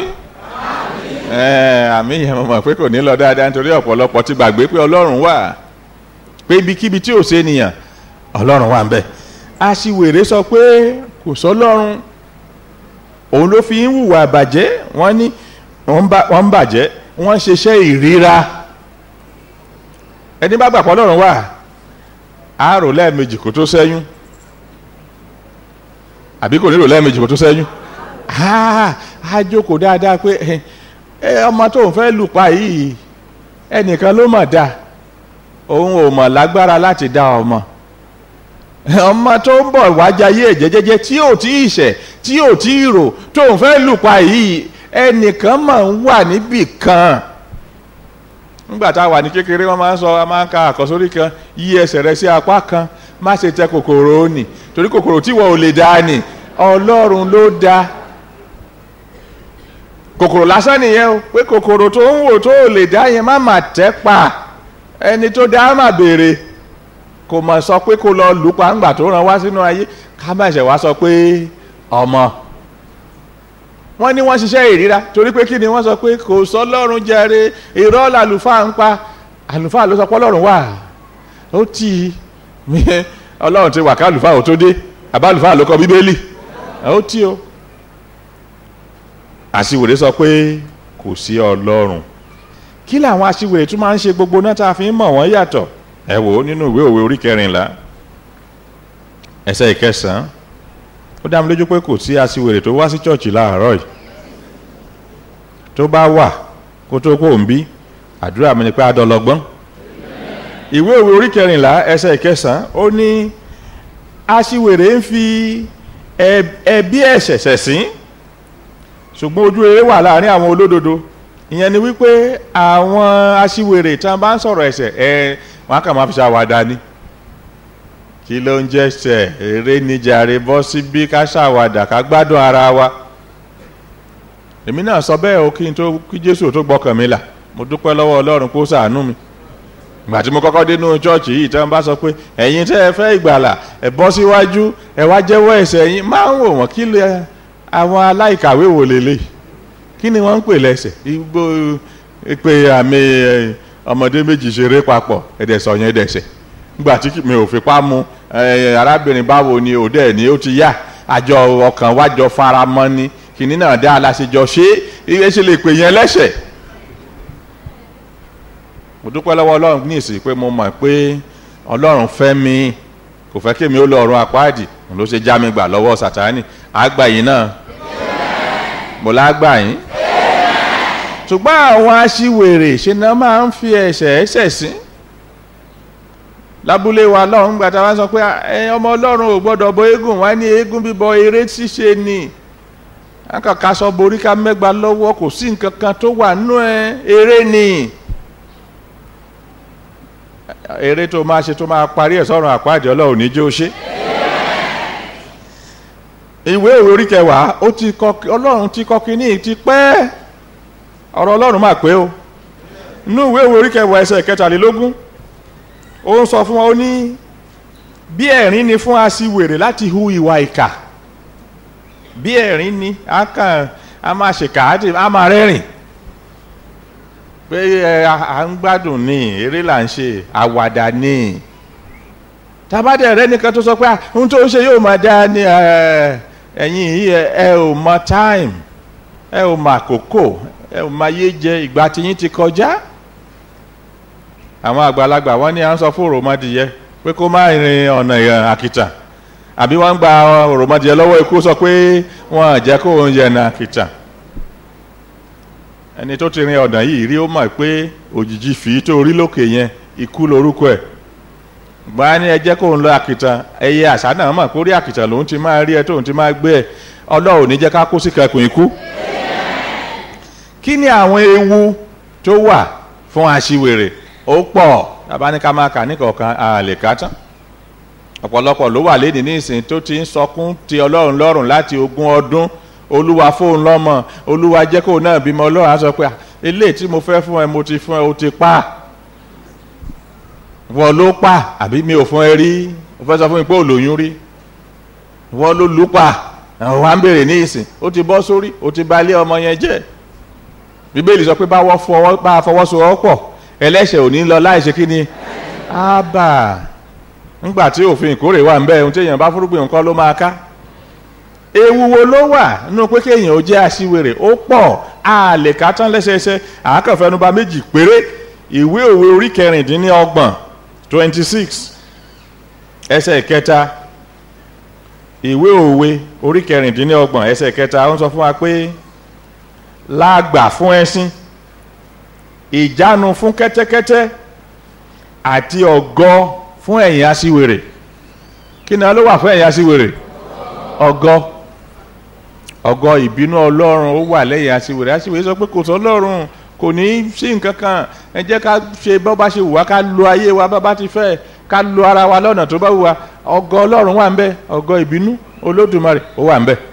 àmì yẹn mo mọ̀ pé kò ní lọ dáadáa nítorí ọ̀pọ̀lọpọ̀ ti gbàgbé pé ọlọ́run wà pé ibikíbi tí ò ṣe nìyàn ọlọ́run wà ń bẹ̀ aṣiwèrè sọ pé kò sọlọ́run òun ló fi ń hùwà bàjẹ́ wọ́n ní wọ́n ń bàjẹ́ wọ́n ń ṣiṣẹ́ ìríra ẹni bá gbàpọ̀ ọlọ́run wà á rò lẹ́ẹ̀mejì kó tó ṣẹ́yún àbí kò ní rò lẹ́ẹ̀mejì kó tó ṣẹ́yún á jókòó dáadáa pé ọmọ tó ń fẹ́ lù pa yìí ẹnìkan ló mọ̀ dáa òun ò mọ̀ lágbára láti dá ọmọ ọmọ tó ń bọ̀ wájayé jẹ́jẹ́jẹ́ tí ò tí ì ṣẹ̀ tí ò tí ì rò tó ń fẹ́ lùpa yìí ẹnìkan máa ń wà níbì kan nígbà tá a wà ní kékeré wọn máa ń sọ a máa ń ka àkọsórí kan yí ẹsẹ̀ rẹ sí apá kan má ṣe tẹ kòkòrò ó nì torí kòkòrò tí wọ́n ò lè dá nì ọlọ́run ló dá kòkòrò lásán nìyẹn o pé kòkòrò tó ń wò tó ò lè dá yẹn má mà tẹ́ pa ẹni tó dá má béèrè kò mọ̀ sọ pé kó lọ lù pa ńgbà tó ràn wá sínú ayé ká má ṣe wá sọ pé ọmọ wọ́n ní wọ́n ṣiṣẹ́ ìríra torí pé kí ni wọ́n sọ pé kò sọ lọ́run jẹre irọ́ làlùfáà ń pa àlùfáà ló sọ pé ọlọ́run wà ó tì í ọlọ́run ti wà ká àlùfáà ò tó dé àbá àlùfáà ló kọ bíbélì ó tì ó àṣìwèrè sọ pé kò sí ọlọ́run kí làwọn àṣìwèrè tún máa ń ṣe gbogbo náà tá a fi ń mọ̀ wọ́n yàtọ̀ ẹ wò ó nínú ìwé òwe orí kẹrìnlá ẹsẹ̀ ìkẹsàn-án ó dá mi lójú pé kò sí àṣìwèrè tó wá sí chọ́ọ̀chì láàárọ̀ yìí tó bá wà kó tó kó ń bí àdúrà mi ni pé adọlọgbọ́n ìwé òwe orí kẹrìnlá ẹsẹ̀ ìkẹsàn-án ó ní àṣìwèrè ń fi ẹbí ẹ̀ṣẹ̀ ṣẹ̀sín ṣùgbọ́n ojú rere wà láàrin àwọn olódodo ìyẹn ni wípé àwọn aṣiwèrè tí wọ́n bá ń sọ̀rọ̀ ẹ̀ṣẹ̀ ẹ wọ́n kàn máa fi ṣàwàdà ni kí ló ń jẹ́ ṣẹ̀ eré níjàre bọ́ síbí ká ṣàwàdà ká gbádùn ara wa èmi náà sọ bẹ́ẹ̀ o kí n tó kí Jésù tó gbọ́kàn mi là mo dúpẹ́ lọ́wọ́ Ọlọ́run kó ṣàánú mi ìgbà tí mo kọ́kọ́ dé nínú chọ́ọ̀chì yìí tí wọ́n bá sọ pé ẹ̀yin tẹ́ ẹ fẹ́ ìgbàlà ẹ bọ́ síwájú ẹ wá jẹ́wọ́ ẹ̀ṣẹ̀ yín máa ń wò wọ́n kí lè àwọn aláìkàwé wò lélẹ̀ kí ni wọ́n ń pè lẹ́sẹ̀ igbó pé àmì ọmọdé méjì ṣeré papọ̀ ẹ̀dẹ̀ sọ yẹn dẹ̀sẹ̀ nígbà tí mi ò fipá mu arábìnrin báwo ni òde ẹ̀ ní ó ti yá àjọ ọkàn wájọ fara mọ́ ni kìnní náà dá aláṣejọ ṣé iye ṣe lè pè yẹn lẹ́sẹ̀ mo dúpẹ́ lọ́wọ́ ọlọ́run ní ìsìn pé mo mọ̀ pé ọlọ́run fẹ́ mi kò fẹ́ kí mi ó lọ ọ̀run àpáàdì ló ṣe já mi gbà lọ́wọ́ sàtáni àgbà yìí náà mo lágbà yín ṣùgbọ́n àwọn aṣiwèrè ṣe náà máa ń fi ẹ̀ṣẹ̀ ẹ̀ṣẹ̀ sí lábúlé wa lọ́run gbàtà wá sọ pé ọmọ ọlọ́run ò gbọ́dọ̀ bọ eégún wá ní eégún bíbọ eré ṣíṣe ni akàkà sọ borí ká mẹ́gba lọ́wọ́ kò sí nǹkan kan tó wà nínú ẹ eré ni eré tó máa ṣe tó máa parí ẹ̀ sọ́run àpáàdé ọlọ́run ní jó ṣe ìwé ìwé orí kẹwàá ó ti kọ ọlọ́run ti kọ kínní ti pẹ́ ọ̀rọ̀ ọlọ́run máa pé o inú ìwé ìwé orí kẹwàá ẹsẹ̀ kẹtàlélógún ó ń sọ fún wa ó ní bí ẹ̀rín ni fún aṣiwèrè láti hu ìwà ìkà bí ẹ̀rín ni a kàn a máa ṣèkà á máa rẹ́rìn pé ẹ à ń gbádùn ní eré là ń ṣe àwàdà ní tabadẹ rẹ nìkan tó sọ pé ohun tó ń ṣe yóò máa dá ní ẹ̀yin yìí ẹ ò mọ time ẹ ò mọ àkókò ẹ ò mọ ayé jẹ ìgbà tiyín ti kọjá àwọn àgbàlagbà wọn ní à ń sọ fún òròmọdìyẹ pé kó má rin ọ̀nà àkìtàn àbí wọ́n ń gba òròmọdìyẹ lọ́wọ́ ikú sọ pé wọ́n jẹ́ kó ń yẹnà àkìtàn ẹni tó ti rin ọ̀nà yìí rí ó mọ̀ pé òjijì fìí tó rí lókè yẹn ikú lorúkọ ẹ̀ gbọ́n ní ẹ jẹ́ kó ń lọ àkìtàn ẹyẹ àṣà náà mọ̀ kó rí àkìtàn lòun ti máa rí ẹ tóun ti máa gbé ẹ ọlọ́run ní jẹ́ ká kó sí kẹkùn ikú. kí ni àwọn ewu tó wà fún aṣiwèrè ó pọ̀ tàbá ní ká máa kà ní kọ̀ọ̀kan a lè ká tán ọ̀pọ̀lọpọ̀ ló wà léde ní ìsìn tó ti ń sọkún ti ọlọ́run lọ́rùn láti ogún ọdún olúwa fóun lọ́mọ olúwa jẹ́ kóun náà bímọ ọlọ́run á sọ pé eléyìí tí mo fẹ́ fún ẹ mo ti fún ẹ o ti pa á wọ́n ló pa àbí mi ò fún ẹ rí o fẹ́ sọ fún mi pé ò lóyún rí wọ́n ló lù pa àwọn wa ń bèrè ní ìsìn ó ti bọ́ sórí ó ti bà ilé ọmọ yẹn jẹ́ bíbélì sọ pé bá wọ́n fọwọ́ bá fọwọ́sowọ́pọ̀ ẹlẹ́ṣẹ̀ ò ní lọ láì ṣe kí ni ábà ńgbà tí òfin ìkórè wà ń bẹ ohun tí èèyàn bá fúrúgbìn nǹkan ló máa ká ewu wo ló wà nínú pé kéèyàn ó jẹ́ aṣiwèrè ó pọ̀ a lè ká tán lẹ́sẹẹsẹ àákànfẹnubá méjì péré ìwé òwe orí kẹrìndínlọ́gbọ̀n twenty six ẹsẹ̀ kẹta ìwé òwe orí kẹrìndínlọ́gbọ̀n ẹsẹ̀ kẹta ó ń sọ fún wa pé lágbà fún ẹṣin ìjánu fún kẹ́tẹ́kẹ́tẹ́ àti ọ̀gọ fún ẹ̀yìn aṣiwèrè kí ni ló wà fún ẹ̀yìn aṣiwèrè ọ̀gọ ọ̀gọ ìbínú ọlọ́run ó wà lẹ́yìn aṣiwèrè aṣiwèrè sọ pé kò sọ ọlọ́run kò ní í sí nǹkan kan ẹ jẹ́ ká ṣe bọ́ bá ṣe wù wá ká lo ayé wa bá bá ti fẹ́ ká lo ara wa lọ́nà tó bá wù wá ọgọ́ ọlọ́run wà ń bẹ ọgọ́ ìbínú olódùmarè ó wà ń bẹ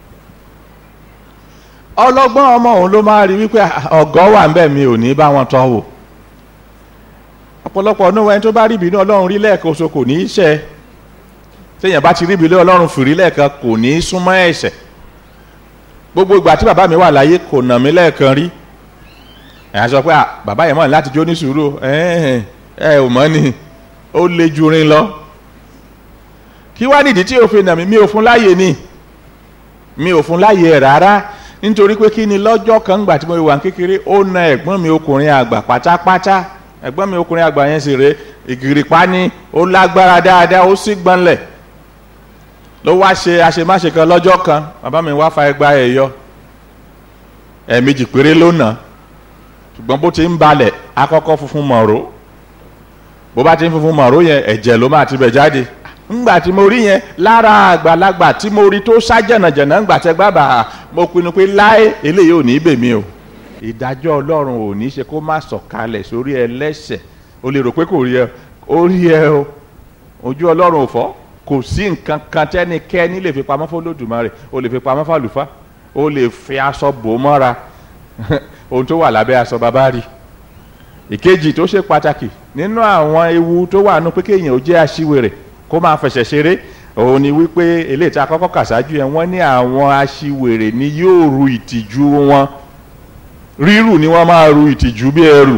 ọlọ́gbọ́n ọmọ òun ló máa rí wípé ọgọ́ wà ń bẹ mi ò ní bá wọn tọ́ wò ọ̀pọ̀lọpọ̀ ọ̀nà ẹni tó bá rí ìbínú ọlọ́run rí lẹ́ẹ̀kan oṣù kò ní í ṣe téèyàn bá ti rí ìbínú ọlọ́run fìrí lẹ́ẹ̀kan kò ní í súnmọ́ ẹ̀ṣẹ̀ gbogbo ìgbà tí bàbá mi wà láyé kò nà mí lẹ́ẹ̀kan rí ẹ̀yà sọ pé bàbá yẹn mọ̀ láti jó ní sùúrù ẹ ẹ ò mọ̀ ni ó le ju rin lọ kí wá nídìí tí òfin nà mí mi ò fún láàyè ni mi ò fún láàyè ẹ̀ rárá nítorí pé kí ni lọ́jọ́ kan gbà tí mo wà kékeré ó na ẹ̀gbọ́n mi ọkùnrin àgbà pátápátá ẹ̀gbọ́n mi ọkùnrin àgbà yẹn sì rè ìgìrìpá ni ó lágbára dáadáa ó sì gbọ́nlẹ̀ ló wá ṣe àṣemáṣe kan lọ́jọ́ kan bàbá mi wá fa ẹgbà ẹ̀ yọ ẹ̀ẹ̀mejì péré ló nà ṣùgbọ́n bó ti ń balẹ̀ akọ́kọ́ funfun mọ̀ró bó bá ti ń funfun mọ̀ró yẹn ẹ̀jẹ̀ ló máa ti bẹ̀ jáde ńgbà tí mo rí yẹn lára àgbàlagbà tí mo rí tó sá jẹ̀nàjẹ̀nà ńgbà tẹ gbàbà mo pinnu pé láé eléyìí ò ní bèmí o ìdájọ́ ọlọ́run ò ní ṣe kó má sọ̀kalẹ̀ sórí ẹlẹ́ṣẹ̀ o lè rò pé kò rí ẹ ó rí ẹ o ojú ọlọ́run ò fọ́ kò sí nǹkan kan tẹ́nikẹ́ni lè fi pamọ́ f'Olódùmarè o lè fi pamọ́ f'àlùfáà o lè fi aṣọ bò mọ́ra ohun tó wà lábẹ́ aṣọ bàbá rí ìkejì tó ṣe pàtàkì nínú àwọn ewu tó wà nù pé kéèyàn ó jẹ́ aṣiwèrè kó máa fẹsẹ̀ ṣeré òun ni wípé eléyìí tí a kọ́kọ́ kà sáájú yẹn wọ́n ní àwọn aṣiwèrè ni yóò ru ìtìjú wọn rírù ni wọ́n máa ru ìtìjú bí ẹrù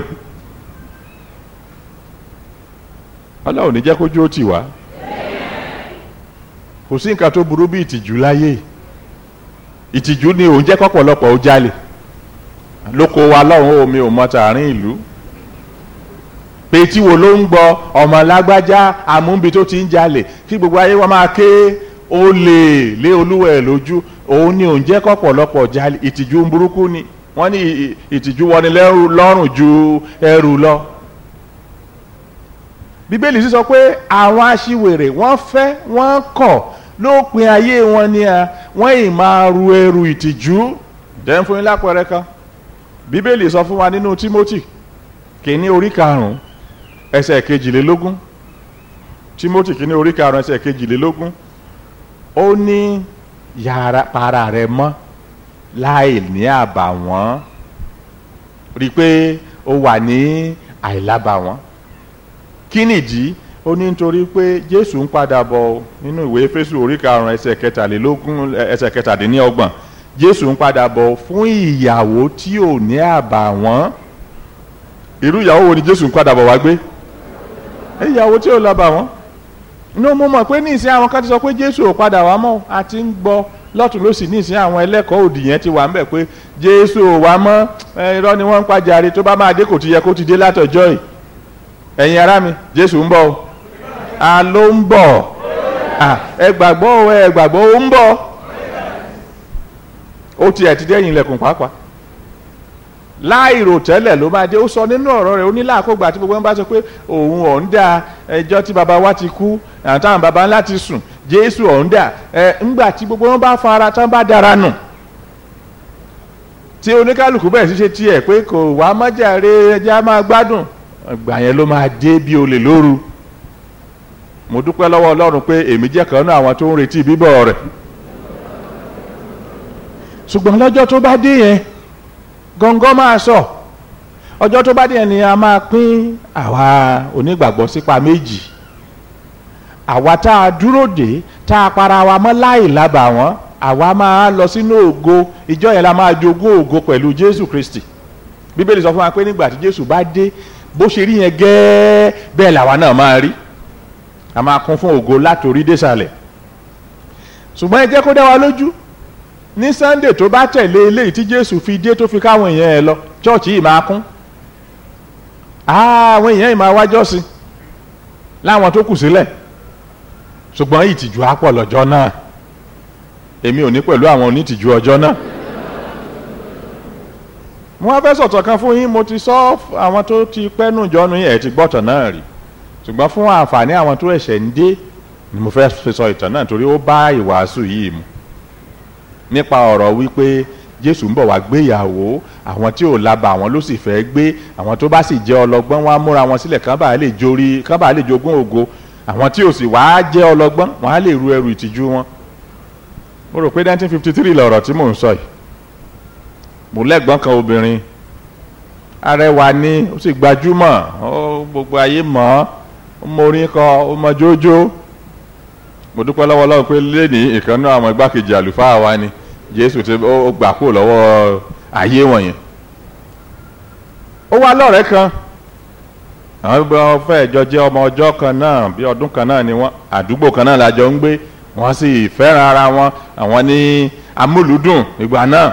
ọlọ́run ní jẹ́ kójú ó tì wá kò sí nǹkan tó burú bí ìtìjú láyé ìtìjú ni òun jẹ́ kọ́pọ̀lọpọ̀ ó jalè lóko wa lọ́hùn omi ò mọ tààrin ìlú pé tí wo ló ń gbọ́ ọmọ lágbájá amúbi tó ti ń jalè kí gbogbo ayé wọn máa ké ó lè lé olúwa ẹ̀ lójú òun ni òun jẹ́ kọ́pọ̀lọpọ̀ jalè ìtìjú ń burúkú ni wọ́n ní ìtìjú wọni lọ́rùn ju ẹrù lọ bíbélì sì sọ pé àwọn aṣiwèrè wọ́n fẹ́ wọ́n kọ̀ lópin ayé wọn ni à wọ́n ì máa ru ẹrù ìtìjú jẹ́ ń fún yín lápẹẹrẹ kan bíbélì sọ fún wa nínú Tímótì kìíní orí karùn-ún ẹsẹ̀ kejìlélógún Tímótì kìíní orí karùn-ún ẹsẹ̀ kejìlélógún ó ní yàrá para rẹ mọ́ láì ní àbàwọ́n rí i pé ó wà ní àìlábàwọ́n kí nìdí ó ní nítorí pé Jésù ń padà bọ̀ nínú ìwé Éfésù orí karùn-ún ẹsẹ̀ kẹtàlélógún ẹsẹ̀ kẹtàdínlọ́gbọ̀n Jésù ń padà bọ̀ fún ìyàwó tí ò ní àbàwọ́n irú ìyàwó wo ni Jésù ń padà bọ̀ wá gbé ìyàwó tí ò lábàwọ́n ní mo mọ̀ pé ní ìsìn àwọn kan ti sọ pé Jésù ò padà wá mọ́ a ti ń gbọ́ lọ́tún lọ́sì ní ìsìn àwọn ẹlẹ́kọ̀ọ́ òdì yẹn ti wà ń bẹ̀ pé Jésù ò wá mọ́ irọ́ ni wọ́n ń pàjáre tó bá máa dé kò ti yẹ kó ti dé látọjọ́ yìí ẹ̀yin ará mi Jésù ń bọ̀ o a ló ń bọ̀ ẹ gbàgbọ́ o ẹ gbàgbọ́ o ń bọ̀ ó tiẹ̀ ti dẹ́yìn ilẹ̀kùn pàápàá láìrò tẹ́lẹ̀ ló máa dé ó sọ nínú ọ̀rọ̀ rẹ̀ ó ní láàkógbà tí gbogbo wọn bá sọ pé òun ọ̀hún dà ẹjọ́ tí baba wa ti kú àtàwọn baba ńlá ti sùn Jésù ọ̀hún dà ẹ ńgbà tí gbogbo wọn bá fara tán bá dára nù tí oníkálukú bẹ̀rẹ̀ sí ṣe tiẹ̀ pé kò wá mọ́jàre ẹjẹ́ á máa gbádùn ìgbà yẹn ló máa dé bí olè lóru mo dúpẹ́ lọ́wọ́ Ọlọ́run pé èmi jẹ́ kan náà àwọn tó ń retí bíbọ̀ rẹ̀ ṣùgbọ́n lọ́jọ́ tó bá dé yẹn gọ́ngọ́ máa sọ ọjọ́ tó bá dé yẹn ni a máa pín àwa onígbàgbọ́ sípa méjì àwa tá a dúró dé tá a para wa mọ́ láì lábà wọ́n àwa máa lọ sínú ògo ìjọ yẹn la máa jogún ògo pẹ̀lú Jésù Kristi Bíbélì sọ fún wa pé nígbà tí Jésù bá dé bó ṣe rí yẹn gẹ́ẹ́ bẹ́ẹ̀ làwa náà máa rí a máa kún fún ògo látòrí désàlẹ̀ ṣùgbọ́n ẹ jẹ́ kó dá wa lójú ní Sunday tó bá tẹ̀lé eléyìí tí Jésù fi dé tó fi káwọn èèyàn ẹ lọ chọ́ọ̀chì yìí máa kún àwọn èèyàn yìí máa wájọ́ sí láwọn tó kù sílẹ̀ ṣùgbọ́n ìtìjú á pọ̀ lọ́jọ́ náà èmi ò ní pẹ̀lú àwọn onítìjú ọjọ́ náà mo wá fẹ́ sọ̀tọ̀ kan fún yín mo ti sọ àwọn tó ti pẹ́nu ìjọ́nu yẹn ẹ̀ ti gbọ́tọ̀ náà rí ṣùgbọ́n fún àǹfààní àwọn tó ẹ̀ṣẹ̀ ń dé ni mo fẹ́ fi sọ ìtàn náà torí ó bá ìwàásù yìí mu nípa ọ̀rọ̀ wípé jésù ń bọ̀ wá gbéyàwó àwọn tí ò labà àwọn ló sì fẹ́ gbé àwọn tó bá sì jẹ́ ọlọ́gbọ́n wọn á múra wọn sílẹ̀ kán bá lè jorí kán bá lè jogún ògo àwọn tí ò sì wá jẹ́ ọlọ́gbọ́n wọn á lè ru ẹrù ìtìjú wọn. mo rò pé 1953 lọ̀rọ̀ tí mò ń sọ yìí mo lẹ́gbọ́n kan obìnrin arẹwà ni ó sì gbajúmọ̀ ó gbogbo ayé mọ̀ ọ́ ó mọ orin kọ ó mọ jójó mo dúpẹ́ lọ́wọ́ Ọlọ́run pé lẹ́nìí ìkànnì àwọn igbákejì àlùfáà wa ni Jésù ti ó gbà kúrò lọ́wọ́ ayé wọ̀nyẹn ó wá lọ́rẹ̀ẹ́ kan àwọn gbogbo wọn fẹ́ jọ jẹ́ ọmọ ọjọ́ kan náà bí ọdún kan náà ni wọ́n àdúgbò kan náà la jọ ń gbé wọ́n sì fẹ́ràn ara wọn àwọn ní amúlùúdùn ìgbà náà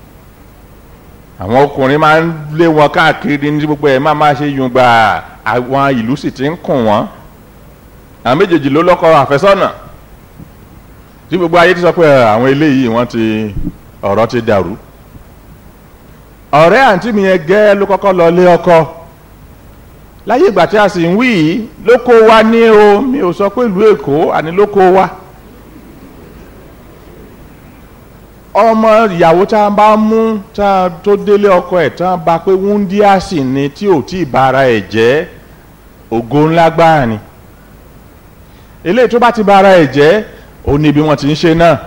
àwọn ọkùnrin máa ń lé wọn káàkiri ní gbogbo ẹ̀ máa máa ṣe yùngbà àwọn ìlú sì ti ń kùn wọ́n àwọn méjèèjì ló lọ́kọ àfẹ́sọ́nà tí gbogbo ayé ti sọ pé àwọn eléyìí wọ́n ti ọ̀rọ̀ ti dàrú ọ̀rẹ́ àǹtí mi yẹn gẹ́ ló kọ́kọ́ lọ lé ọkọ láyé ìgbà tí a sì ń wí yìí ló kó wa ní o mi ò sọ pé ìlú èkó àní ló kó wa ọmọ ìyàwó tá a bá mú tá a tó délé ọkọ ẹ̀ tá a bá pé wúndíá sì ni tí ò tí ì bára ẹ̀ jẹ́ ògo ńlá gbáà ni eléyìí tó bá ti bára ẹ̀ jẹ́ ó ní bí wọ́n ti ń ṣe náà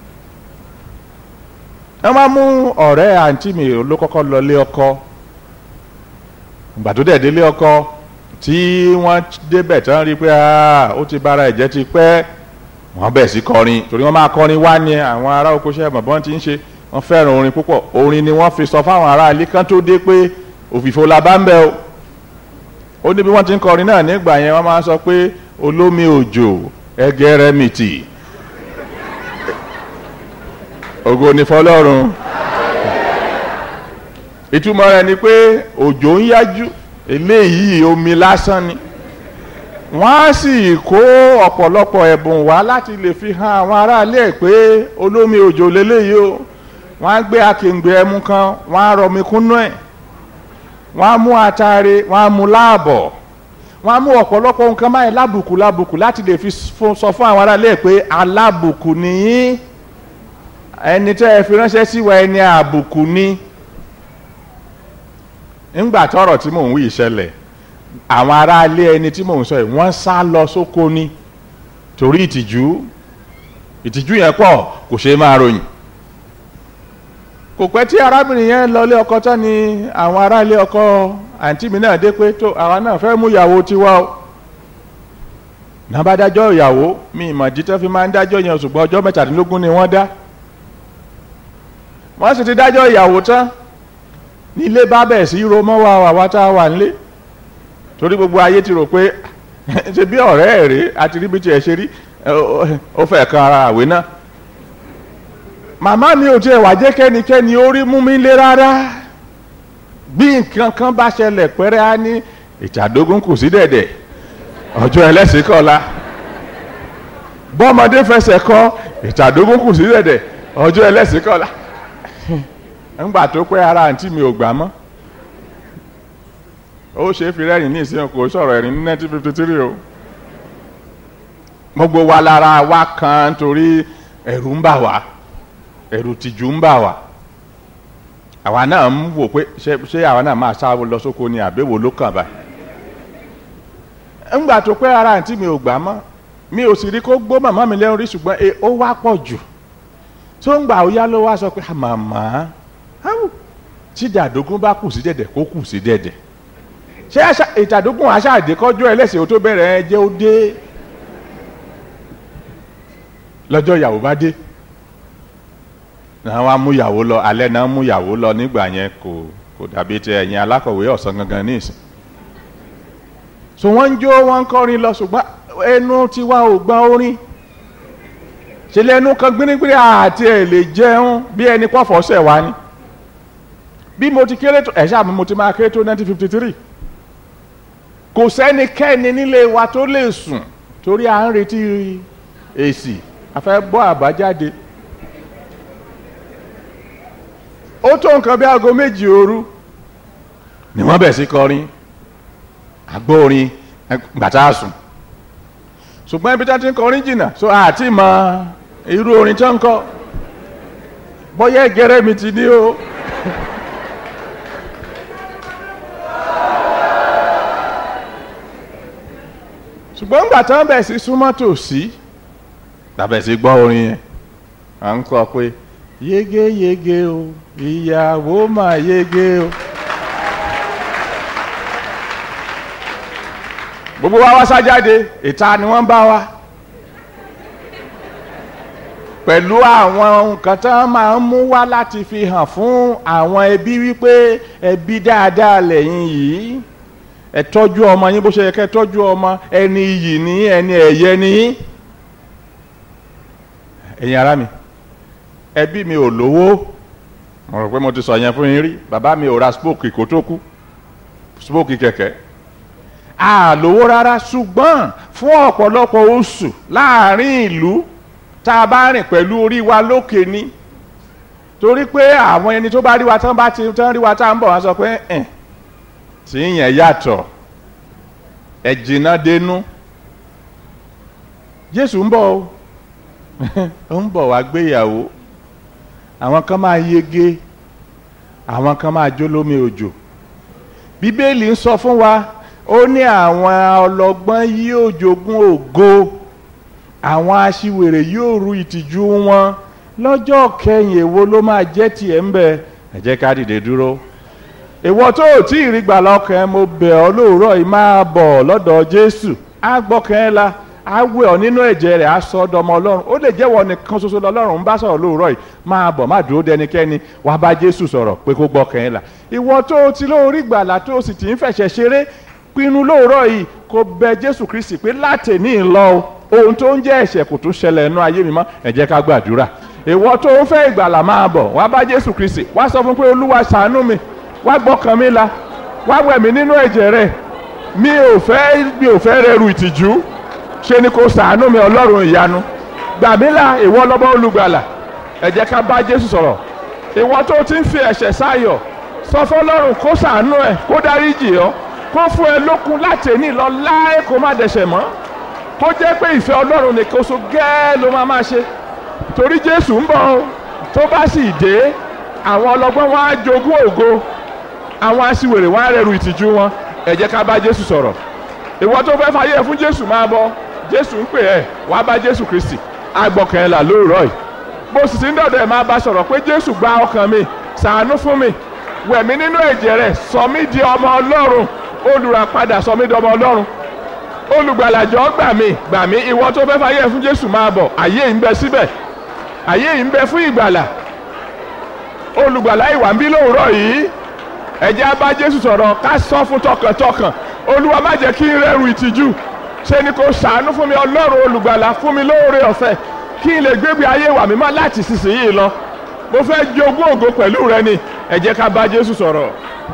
wọ́n máa mú ọ̀rẹ́ àǹtí mi ló kọ́kọ́ lọ lé ọkọ ìgbà tó dẹ̀ délé ọkọ tí wọ́n débẹ̀ tán rí pé ó ti bára ẹ̀ jẹ́ ti pẹ́ wọ́n bẹ̀ sí kọrin torí wọ́n máa kọrin wá ní àwọn ará oko ṣẹ́ mọ̀ bọ́n ti ń ṣe wọ́n fẹ́ràn orin púpọ̀ orin ni wọ́n fi sọ fáwọn ará ilé kan tó dé pé òfìfo la bá ń bẹ o ó ní bí wọ́n ti ń kọrin náà nígbà yẹn wọ́n máa sọ pé olómi òjò ẹgẹrẹmìtì ògo ni fọlọ́run ìtumọ̀ rẹ̀ ni pé òjò ń yájú eléyìí omi lásán ni wọ́n á sì kó ọ̀pọ̀lọpọ̀ ẹ̀bùn wá láti lè fi hàn àwọn aráalé ẹ̀ pé olómi òjò lélẹ́yìí o wọ́n á gbé akèǹgbè ẹmu kan wọ́n á rọmi kúnú ẹ̀ wọ́n á mú atare wọ́n á mú láàbọ̀ wọ́n á mú ọ̀pọ̀lọpọ̀ nǹkan báyìí lábùkù lábùkù láti lè fi sọ fún àwọn aráalé ẹ̀ pé alábùkù nìyí ẹni tẹ́ ẹ fi ránṣẹ́ sí wa ẹni àbùkù ni ńgbà tọ́rọ̀ tí mò ń wí ìṣẹ̀lẹ̀ àwọn aráalé ẹni tí mò ń sọ yìí wọ́n sá lọ sóko ni torí ìtìjú ìtìjú yẹn pọ̀ kò ṣeé máa ròyìn kò pẹ́ tí arábìnrin yẹn lọlé ọkọ tán ni àwọn aráalé ọkọ àǹtí mi náà dé pé tó àwa náà fẹ́ mú ìyàwó tiwa o náà bá dájọ́ ìyàwó mi ìmọ̀ jíjẹ́ fi máa ń dájọ́ yẹn ṣùgbọ́n ọjọ́ mẹ́tàdínlógún ni wọ́n dá wọ́n sì ti dájọ́ ìyàwó tán nílé bá bẹ̀ sí ro mọ́ wa wà tá a wà nílé torí gbogbo ayé ti rò pé ṣe bí ọ̀rẹ́ ẹ̀ rí àti rí bí tiẹ̀ ṣe rí ó fẹ́ kan ara àwé náà màmá mi ò tiẹ̀ wá jẹ́ kẹ́nikẹ́ni ó rí mú mi lé rárá bí nǹkan kan bá ṣẹlẹ̀ pẹ́rẹ́ á ní ìtàdógún kù sí dẹ̀dẹ̀ ọjọ́ ẹlẹ́sìn kọ́la bọ́mọdé fẹsẹ̀ kọ́ ìtàdógún kù sí dẹ̀dẹ̀ ọjọ́ ẹlẹ́sìn kọ́la ńgbà tó pẹ́ ara àǹtí mi ò gbà mọ́ ó ṣe é fi rẹ́rìn ní ìsìn kò sọ̀rọ̀ ẹ̀rín ní 1953 o gbogbo wa lára wa kan torí ẹ̀rù ń bà wá ẹ̀rù tìjú ń bà wá àwa náà ń wò pé ṣé àwa náà máa sá lọ sóko ni àbẹ̀wò ló kàn báyìí ńgbà tó pẹ́ ara àǹtí mi ò gbà mọ́ mi ò sì rí kó gbó màmá mi lẹ́rù rí ṣùgbọ́n ó wá pọ̀ jù tó ń gbà ó yá ló wá sọ pé màmá tí dàdógún bá kù sí dẹ̀dẹ̀ kó kù sí dẹ̀dẹ̀ ṣé ìtàdógún aṣáàdé kọjú ẹlẹ́sìn ó tó bẹ̀rẹ̀ ẹ jẹ́ ó dé lọ́jọ́ ìyàwó bá dé náà wá mú ìyàwó lọ alẹ́ náà mú ìyàwó lọ nígbà yẹn kò kò dàbí ti ẹ̀yìn alákọ̀wé ọ̀sán gangan ní ìsìn so wọ́n ń jó wọ́n ń kọrin lọ ṣùgbọ́n ẹnu tiwa ò gbọ́n orin ṣe lẹ́nu kan gbínígbíní àti ẹ̀ lè jẹun bí ẹni pọ̀fọ̀ ṣẹ̀ wá ni bí mo ti kéré tó ẹ̀ ṣáà mo ti máa kéré tó 1953 kò sẹ́nikẹ́ni nílé wa tó lè sùn torí à ń retí èsì a fẹ́ bọ́ àbájáde ó tó nǹkan bí aago méjì òru ni wọ́n bẹ̀ sí kọrin agbórin gbàtà sùn ṣùgbọ́n ibi tí wọ́n ti ń kọrin jìnnà so àti mọ irú orin tó ń kọ bóyá ẹgẹrẹ mi ti ní o. ṣùgbọ́n ńgbà tí wọ́n bẹ̀ sí súnmọ́ tòsí tàbẹ̀ sí gbọ́ orin yẹn à ń kọ pé yege yege o ìyàwó mà yege o. gbogbo wa wá sájáde ìta ni wọ́n bá wa pẹ̀lú àwọn nǹkan tí wọ́n máa ń mú wá láti fi hàn fún àwọn ẹbí wípé ẹbí dáadáa lẹ́yìn yìí ẹ tọ́jú ọmọ yín bó ṣe yẹ kẹ́ tọ́jú ọmọ ẹni iyì ní ẹni ẹ̀yẹ ní ẹ̀yin ará mi ẹbí mi ò lówó mo rò pé mo ti sọ yẹn fún yín rí bàbá mi ò ra spoke kó tó kú spoke kẹ̀kẹ́ a lówó rárá ṣùgbọ́n fún ọ̀pọ̀lọpọ̀ oṣù láàrin ìlú tá a bá rìn pẹ̀lú orí wa lókè ni torí pé àwọn ẹni tó bá rí wa tán bá ti tán rí wa tá ń bọ̀ wá sọ pé ẹ̀ tí yẹn yàtọ̀ ẹ jìnnà dénú Jésù ń bọ̀ o ó ń bọ̀ wá gbéyàwó àwọn kan máa yege àwọn kan máa jó lómi òjò Bíbélì ń sọ fún wa ó ní àwọn ọlọ́gbọ́n yóò jogún ògo àwọn aṣiwèrè yóò ru ìtìjú wọn lọ́jọ́ kẹyìn èwo ló máa jẹ́ tiẹ̀ ń bẹ ẹ jẹ́ ká dìde dúró ìwọ tó ò tí ì rí gbà lọ́kàn mo bẹ̀ ọ́ lóòrọ̀ yìí máa bọ̀ lọ́dọ̀ Jésù á gbọ́kàn ẹ́ la á wẹ̀ ọ́ nínú ẹ̀jẹ̀ rẹ̀ á sọ ọ́ dọmọ Ọlọ́run ó lè jẹ́wọ́ nìkan ṣoṣo lọ́lọ́run ń bá sọ̀rọ̀ lóòrọ̀ yìí máa bọ̀ má dúró dẹnikẹ́ni wàá bá Jésù sọ̀rọ̀ pé kó gbọ́kàn ẹ́ la ìwọ tó o ti lóorí gbàlà tó o sì ti ń fẹ̀ṣẹ̀ ṣeré pinnu lóòrọ̀ yìí kó bẹ Jésù Kristi pé látẹ̀ní lọ ohun tó ń jẹ́ ẹ̀ṣẹ̀ kò tún ṣẹlẹ̀ nínú ayé mi mọ́ ẹ jẹ́ ká gbàdúrà ìwọ tó ń fẹ́ ìgbàlà máa bọ̀ wá bá Jésù Kristi wá sọ fún pé Olúwa ṣàánú mi wá gbọ́kàn mi la wá wẹ̀ mí nínú ẹ̀jẹ̀ rẹ̀ mi ò fẹ́ mi ò fẹ́ rẹrù ìtìjú ṣe ni kò ṣàánú mi Ọlọ́run ìyanu gbà mí là ìwọ lọ́bọ̀ olùgbàlà ẹ jẹ́ ká bá Jésù sọ̀rọ̀ ìwọ tó ti ń fi ẹ̀ṣẹ̀ sáyọ̀ sọ fọlọ́run kó ṣàánú ẹ kó dáríjì ọ́ kó fún ẹ lókun láti ẹni lọ láé kó má dẹ̀ṣẹ̀ mọ́ kó jẹ́ pé ìfẹ́ ọlọ́run nìkan so gẹ́ẹ́ ló máa máa ṣe torí jésù ń bọ̀ tó bá sì dé àwọn ọlọ́gbọ́n wọn á jogún ògo àwọn aṣiwèrè wọn á rẹrù ìtìjú wọn ẹ jẹ́ ká bá jésù sọ̀rọ̀ ìwọ tó fẹ́ fàyè fún jésù máa bọ̀ jésù ń pè ẹ́ wàá bá jésù kristi agbọ̀kàn ẹ̀ là lóòrọ̀ yìí bó sì ti ń dọ̀dọ̀ ẹ̀ máa bá sọ̀rọ̀ pé jésù gba ọkàn mi ṣàánú fún mi wẹ̀ mí nínú ẹ̀jẹ̀ rẹ̀ sọ mí di ọmọ ọlọ́run olùràpadà sọ mí di ọmọ ọlọ́run olùgbàlàjọ gbà mí gbà mí ìwọ tó fẹ́ fàyè fún jésù máa bọ̀ àyè ń bẹ síbẹ̀ àyè ń bẹ fún ìgbàlà olùgbàlà ìwà ń bí lóòrọ̀ yìí ẹ jẹ́ á bá jésù sọ̀rọ̀ ká sọ fún tọkàntọkàn olúwa má jẹ́ kí n rẹ́rù ìtìjú ṣe ni kò ṣàánú fún mi ọlọ́run olùgbàlà fún mi lóore ọ̀fẹ́ kí n lè gbégbé ayé wà mímọ́ láti sísìnyí lọ mo fẹ́ jogún ògo pẹ̀lú rẹ ni ẹ jẹ́ ká bá jésù sọ̀rọ̀.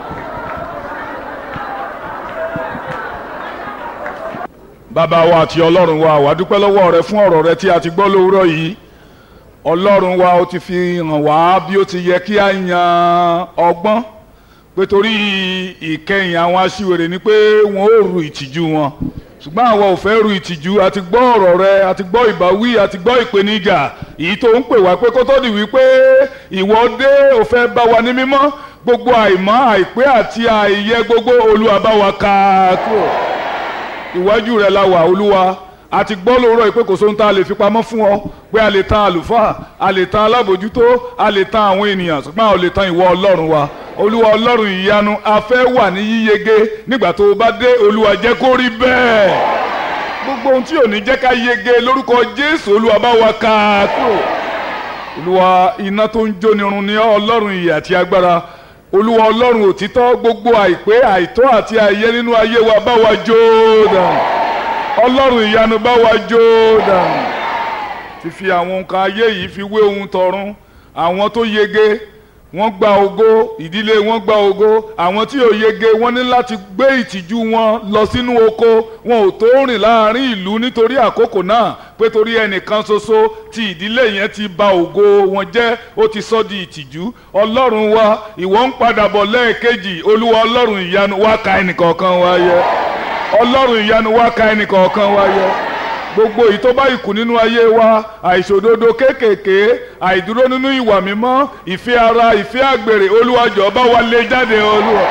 bàbá wa àti ọlọ́run wa wà dúpẹ́ lọ́wọ́ rẹ fún ọ̀rọ̀ rẹ tí a ti gbọ́ lówùúrọ̀ yìí ọlọ́run wa ó ti fi hàn wá bí ó ti yẹ kí a yan ọgbọ́n pé torí ìkẹyìn àwọn aṣiwèrè ni pé wọn ò ru ìtìjú wọn ṣùgbọ́n àwọn ò fẹ́ ru ìtìjú àti gbọ́ ọ̀rọ̀ rẹ àti gbọ́ ìbáwí àti gbọ́ ìpèníjà èyí tó ń pè wá pé kó tó di wípé ìwọ dé ò fẹ́ bá wa ní mímọ́ gbogbo àìmọ́ àìpé àti àìyẹ gbogbo Olúwa bá wa ká kúrò ìwájú rẹ la wà Olúwa a ti gbọ́ lóòrọ̀ yìí pé kò sóhun tá a lè fi pamọ́ fún ọ pé a lè tan àlùfáà a lè tan alábòjútó a lè tan àwọn ènìyàn ṣùgbọ́n a ò lè tan ìwọ ọlọ́run wa olúwa ọlọ́run ìyanu a fẹ́ wà ní yíyege nígbà tó o bá dé olúwa jẹ́ kó rí bẹ́ẹ̀ gbogbo ohun tí ò ní jẹ́ ká yege lórúkọ jésù olúwa bá wa ká kúrò olúwa iná tó ń jóni run ni ọlọ́run ìyè àti agbára olúwa ọlọ́run òtítọ́ gbogbo àìpé àìtọ́ àti àìyẹ nínú ayé wa bá wa jó dànù ọlọ́run ìyanu bá wa jó dànù ti fi àwọn nǹkan ayé yìí fi wé ohun tọ̀run àwọn tó yege wọ́n gba ògo ìdílé wọn gba ògo àwọn tí ò yege wọ́n ní láti gbé ìtìjú wọn lọ sínú oko wọn ò tó rìn láàrin ìlú nítorí àkókò náà pé torí ẹnìkan ṣoṣo tí ìdílé yẹn ti ba ògo wọn jẹ́ ó ti sọ di ìtìjú ọlọ́run wa ìwọ ń padà bọ̀ lẹ́ẹ̀kejì olúwa ọlọ́run ìyanu wá ka ẹnìkọ̀ọ̀kan wa yẹ ọlọ́run ìyanu wá ka ẹnìkọ̀ọ̀kan wa yẹ gbogbo èyí tó bá ìkù nínú ayé wa àìṣòdodo kéékèèké àìdúró nínú ìwà mímọ́ ìfẹ́ ara ìfẹ́ àgbèrè olúwa jọ̀ọ́ bá wa lé jáde olúwa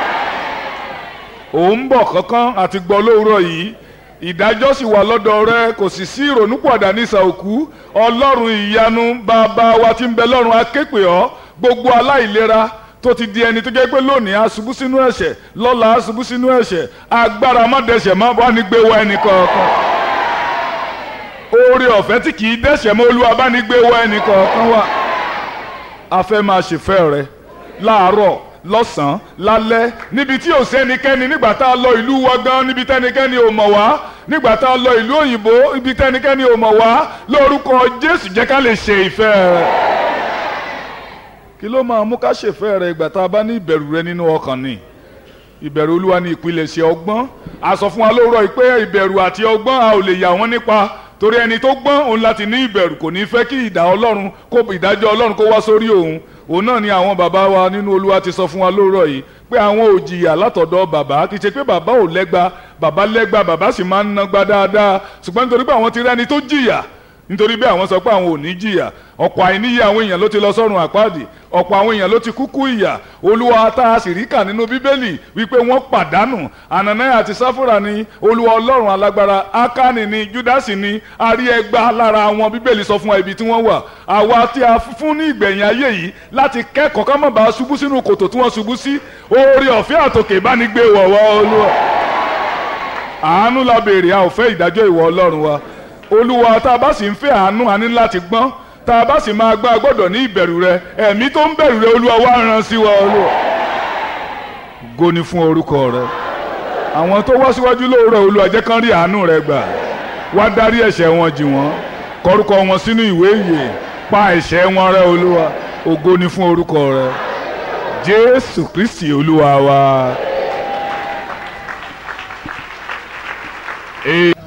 òun bọ̀ kankan àti gbọ́ lówùrọ̀ yìí ìdájọ́ sì wà lọ́dọ̀ rẹ kò sì sí ìrònúpọ̀dà nísà òkú ọlọ́run ìyanu bàbá wa tí ń bẹ lọ́run akéèpè ọ́ gbogbo aláìlera tó ti di ẹni tó jẹ́ pé lónìí a ṣubú sínú ẹ̀ṣẹ̀ lọ́la a ṣubú sínú ẹ̀ṣẹ̀ agbára má dẹ̀ṣẹ̀ má bá ní gbé wá ẹnì kọ̀ọ̀kan oore ọ̀fẹ́ tí kì í dẹ̀ṣẹ̀ mọ́ olúwa bá ní gbé wá ẹnì kọ̀ọ̀kan wá a fẹ́ máa ṣèfẹ́ rẹ láàárọ̀ lọ́sàn-án lálẹ́ níbi tí ò sẹ́nikẹ́ni nígbà tá a lọ ìlú wa gan níbi tẹ́nikẹ́ni ò mọ̀ wá nígbà tá a lọ ìlú òyìnbó ibi tẹ́nikẹ́ni ò mọ̀ wá lórúkọ jésù jẹ́ ká lè ṣe ìfẹ́ rẹ̀ kí ló máa mú ká ṣèfẹ́ rẹ̀ ìgbà tá a bá ní ìbẹ̀rù rẹ nínú ọkàn ni ìbẹ̀rù olúwa ni ìpilẹ̀ṣẹ̀ ọgbọ́n a sọ fún wa lóòrọ̀ pé ìbẹ̀rù àti ọgbọ́n a ò lè yà wọ́n nípa torí ẹni tó gbọ́n òun láti ní ìbẹ̀rù kò ní fẹ́ kí ìdá ọlọ́run kó ìdájọ́ ọlọ́run kó wá sórí òun òun náà ni àwọn bàbá wa nínú olúwa ti sọ fún wa lóòrọ̀ yìí pé àwọn ò jìyà látọ̀dọ̀ bàbá kì í ṣe pé bàbá ò lẹ́gba bàbá lẹ́gba bàbá sì máa ń nagba dáadáa ṣùgbọ́n nítorí pé àwọn ti rẹ́ni tó jìyà nítorí bí àwọn sọ pé àwọn ò ní jìyà ọ̀pọ̀ àìníyè àwọn èèyàn ló ti lọ sọ́run àpáàdì ọ̀pọ̀ àwọn èèyàn ló ti kúkú ìyà olúwa tá a sì rí kà nínú bíbélì wípé wọ́n pàdánù ànànáyà àti sáfúrà ni olúwa ọlọ́run alágbára ákánì ni júdásì ni arí ẹgbà lára wọn bíbélì sọ fún wa ibi tí wọ́n wà àwa tí a fún ní ìgbẹ̀yìn ayé yìí láti kẹ́kọ̀ọ́ ká má bàa ṣubú sínú kòtò tí wọ́n ṣubú sí oore ọ̀fẹ́ àtòkè bá ní gbé wọ̀wọ́ olúwa àánú la béèrè a ò fẹ́ ìdájọ́ ìwọ ọlọ́run wa olúwa tá a bá sì ń fẹ́ àánú a ní láti gbọ́n tá a bá sì máa gbọ́ a gbọ́dọ̀ ní ìbẹ̀rù rẹ ẹ̀mí tó ń bẹ̀rù rẹ olúwa wá rán sí wa olúwa. ògo ni fún orúkọ rẹ àwọn tó wá síwájú lóòrọ̀ olúwa jẹ́ kán rí àánú rẹ gbà wá dárí ẹ̀ṣẹ̀ wọn jì wọ́n kọrúkọ wọn sínú ìwé ìyè pa ẹ̀ṣẹ̀ wọn rẹ́ olúwa ògo ni fún orúkọ rẹ jésù kristi olúwa wa. Amen.